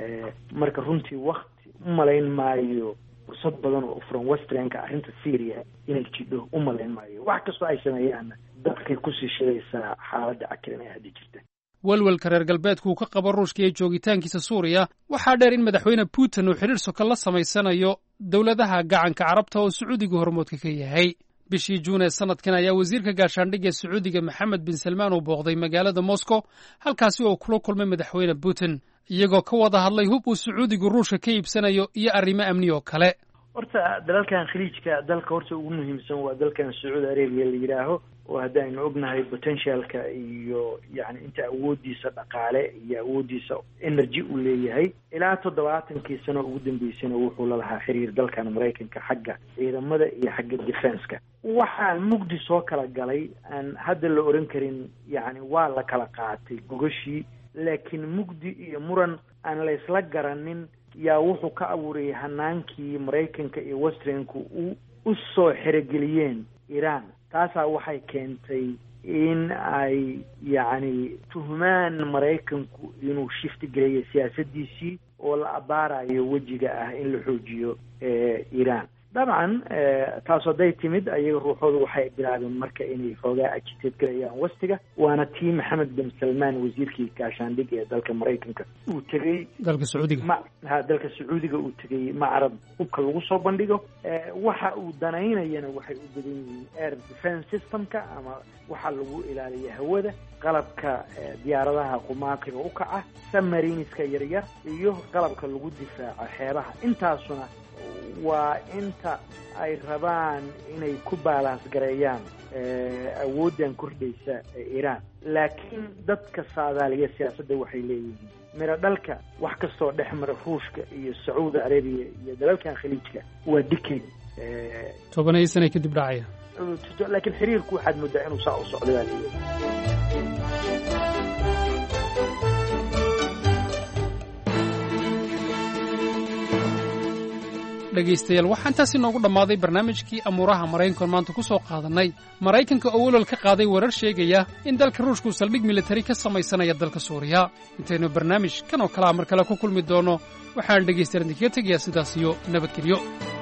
marka runtii wakti u malayn maayo fursad badan oo furan westernka arrinta syria inay jidho u malayn maayo wax kastoo ay sameeyaanna dadkay kusii shidaysaa xaaladda cakiran ee hadda jirta welwelka reer galbeedku uu ka qabo ruushka iyo joogitaankiisa suuriya waxaa dheer in madaxweyne putin uu xidhiir soka la samaysanayo dowladaha gacanka carabta oo sacuudiga hormoodka ka yahay bishii juun ee sanadkan ayaa wasiirka gaashaandhigga ee sacuudiga maxamed bin salmaan uu booqday magaalada moscow halkaasi oo kula kulmay madaxweyne putin iyagoo ka wada hadlay hub uu sacuudigu ruushka ka iibsanayo iyo arrimo amni oo kale horta dalalkan khaliijka dalka horta ugu muhiimsan waa dalkan sacuudi arabia la yidhaaho oo haddaynu ognahay potentialka iyo yani inta awoodiisa dhaqaale iyo awoodiisa energy uu leeyahay ilaa toddobaatankii sano ugu dambeysana wuxuu lalahaa xiriir dalkan maraykanka xagga ciidamada iyo xagga defenska waxaa mugdi soo kala galay aan hadda la oran karin yani waa la kala qaatay gogashii laakiin mugdi iyo muran aan la isla garanin yaa wuxuu ka abuurayay hanaankii maraykanka iyo westernku u u soo xerogeliyeen iran taasaa waxay keentay in ay yacni tuhmaan maraykanku inuu shifti gelayo siyaasadiisii oo la abaarayo wejiga ah in la xoojiyo iran dabcan taas hadday timid ayaga ruuxooda waxay bilaabeen marka inay xoogaa agiteed galayaan wastiga waana tii maxamed bin salmaan wasiirkii gaashaandhig ee dalka maraykanka uu tegey dalka sacuudiga ma ha dalka sacuudiga uu tegey macrad hubka lagu soo bandhigo waxa uu danaynayana waxay u badan yihiin air defense systemka ama waxaa lagu ilaaliya hawada qalabka diyaaradaha qumaatiga u kaca submariniska yaryar iyo qalabka lagu difaaco xeebaha intaasuna waa inta ay rabaan inay ku baalaans gareeyaan awooddan kordhaysa iiraan laakiin dadka saadaaliya siyaasadda waxay leeyihiin miro dhalka wax kastoo dhex mara ruushka iyo sacuudi arabiya iyo dalalkan khaliijka waa dikay tobanaiyo sana kadib dhacaya laakiin xiriirku waxaad moodaa inuu saa u socdo baa leeyahay dhegaystayaal waxaa intaasi noogu dhammaaday barnaamijkii amuuraha maraykankoon maanta ku soo qaadannay maraykanka oo welwal ka qaaday warar sheegaya in dalka ruushku saldhig militari ka samaysanaya dalka suuriya intaynu barnaamij kan oo kalea mar kale ku kulmi doonno waxaan dhegaystayaal idinkaga tegayaa sidaas iyo nabadgelyo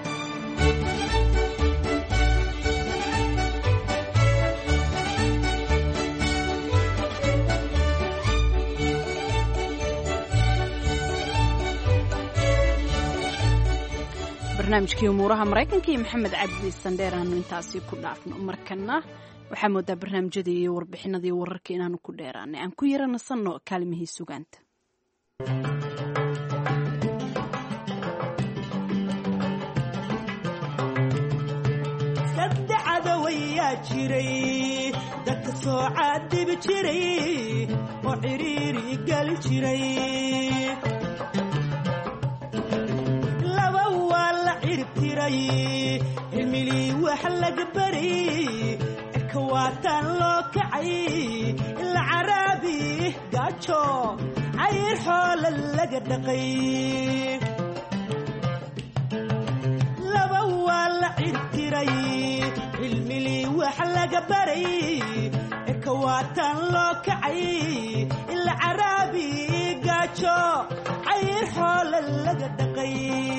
barnaamijkii umuuraha maraykanka iyo maxamed cabdi sandheer aanu intaasi ku dhaafno markana waxaa moodaa barnaamijyadii iyo warbixinadii wararka inaanu ku dheeraanay aan ku yara nasanno kaalimihii sugaanta sadexadawayaa jiray dadka soo caadibi jiray oo ciriiri gali jiray cilmilii wax laga baray cirka waataan loo kacay ila caraabi gaajo cayr xoola laga dhaqay laba waa la cirtiray cilmilii wax laga baray cirka cirka waataan loo kacay ila caraabi gaajo cayr xoole laga dhaqay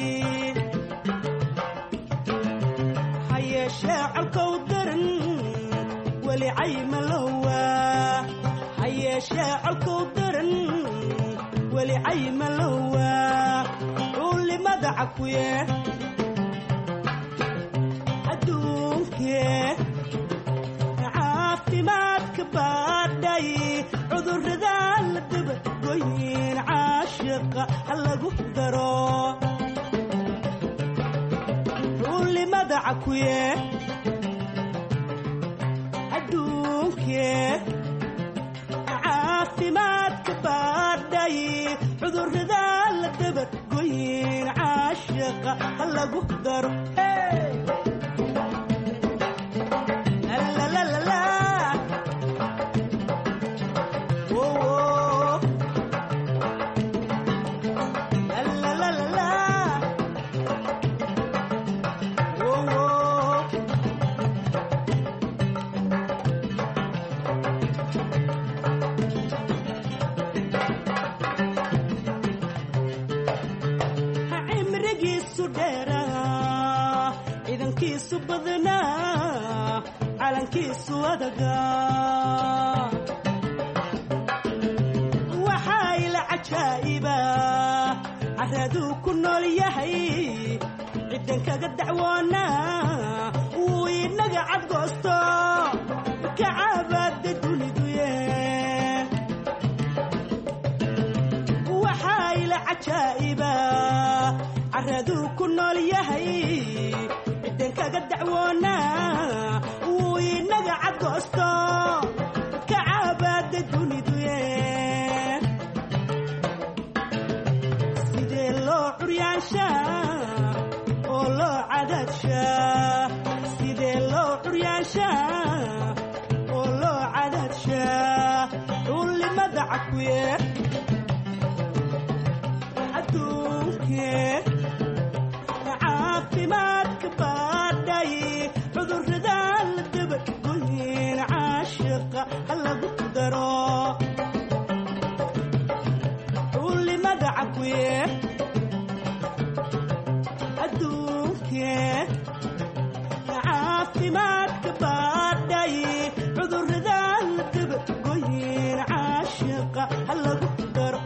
ha yeeshee colkow daran weli cayma lowa ha yeeshee colkow daran weli cayma lowa culimada cakuye adduunkee caafimaadka baadhay cudurrada la dabagoyin caashiqa ha lagu daro culimada cakuye adduunkee caafimaadka baadhay cudurrada la dabagoyin caashiqa ha lagu daro cimrigiisu dheeraa ciidankiisu badnaa calankiisu adagaa waxaa ila cajaa'iba caraduu ku nool yahay ciddan kaga dacwoonaa wuu inaga cadgoosto kacabaada duniduye waxaa ila cajaa'iba caraduu ku nool yahay ciddan kaga dacwoonaa wuu inaga cadgoosto kacabaada duniduye sidee loo curyaanshaa oo loo cadaadshaa sidee loo curyaanshaa oo loo cadaadshaa culimada cakuye adduunkee caafimaadka baadhay cudurrada la dabagoyin caashiqa ha lagu daro culimada cakuye adduunkee caafimaadka baadhay cudurrada la dabagoyin caashiqa ha lagu daro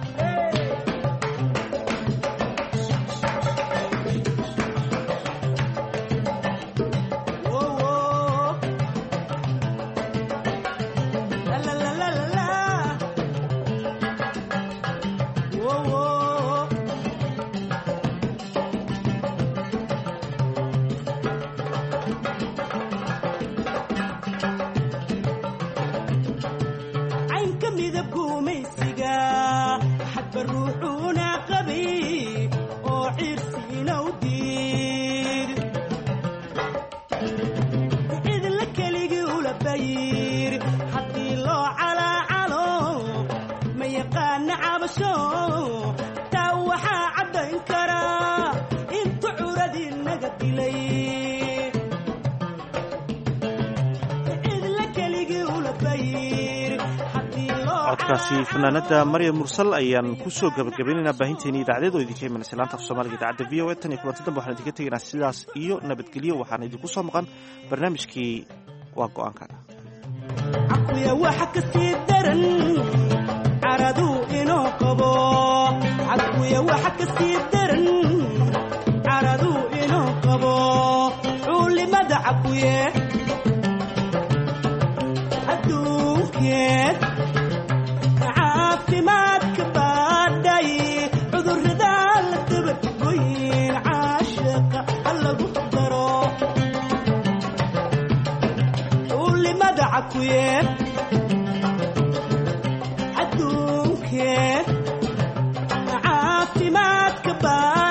caynka midab gumaysiga xadba ruuxuuna qabay oo ciirsiina u diid cidla keligii ula bayir haddii loo calaacalo ma yaqaana cabasho taa waxaa caddayn karaa intu curadii naga dilay cidla keligii ula bayir codkaasi fanaanada maryam mursal ayaan kusoo gabagabaynaynaa baahinteeni idaacadeed oo idinka imanaysa laanta af soomaaliga idaacadda v o a tan iyo kulanti dambe waxaan idinka tegaynaa sidaas iyo nabadgelyo waxaana idinku soo maqan barnaamijkii waa go-aankaaga cakuya waxa ka sii daran caraduu inoo qabo cakuya waxa ka sii daran caraduu inoo qabo culimada cakuye adduunkee caafimaadka baadhay cudurrada la dabagoyin caashiqa ha lagu daro culimada cakuye adduunkee caafimaadka baa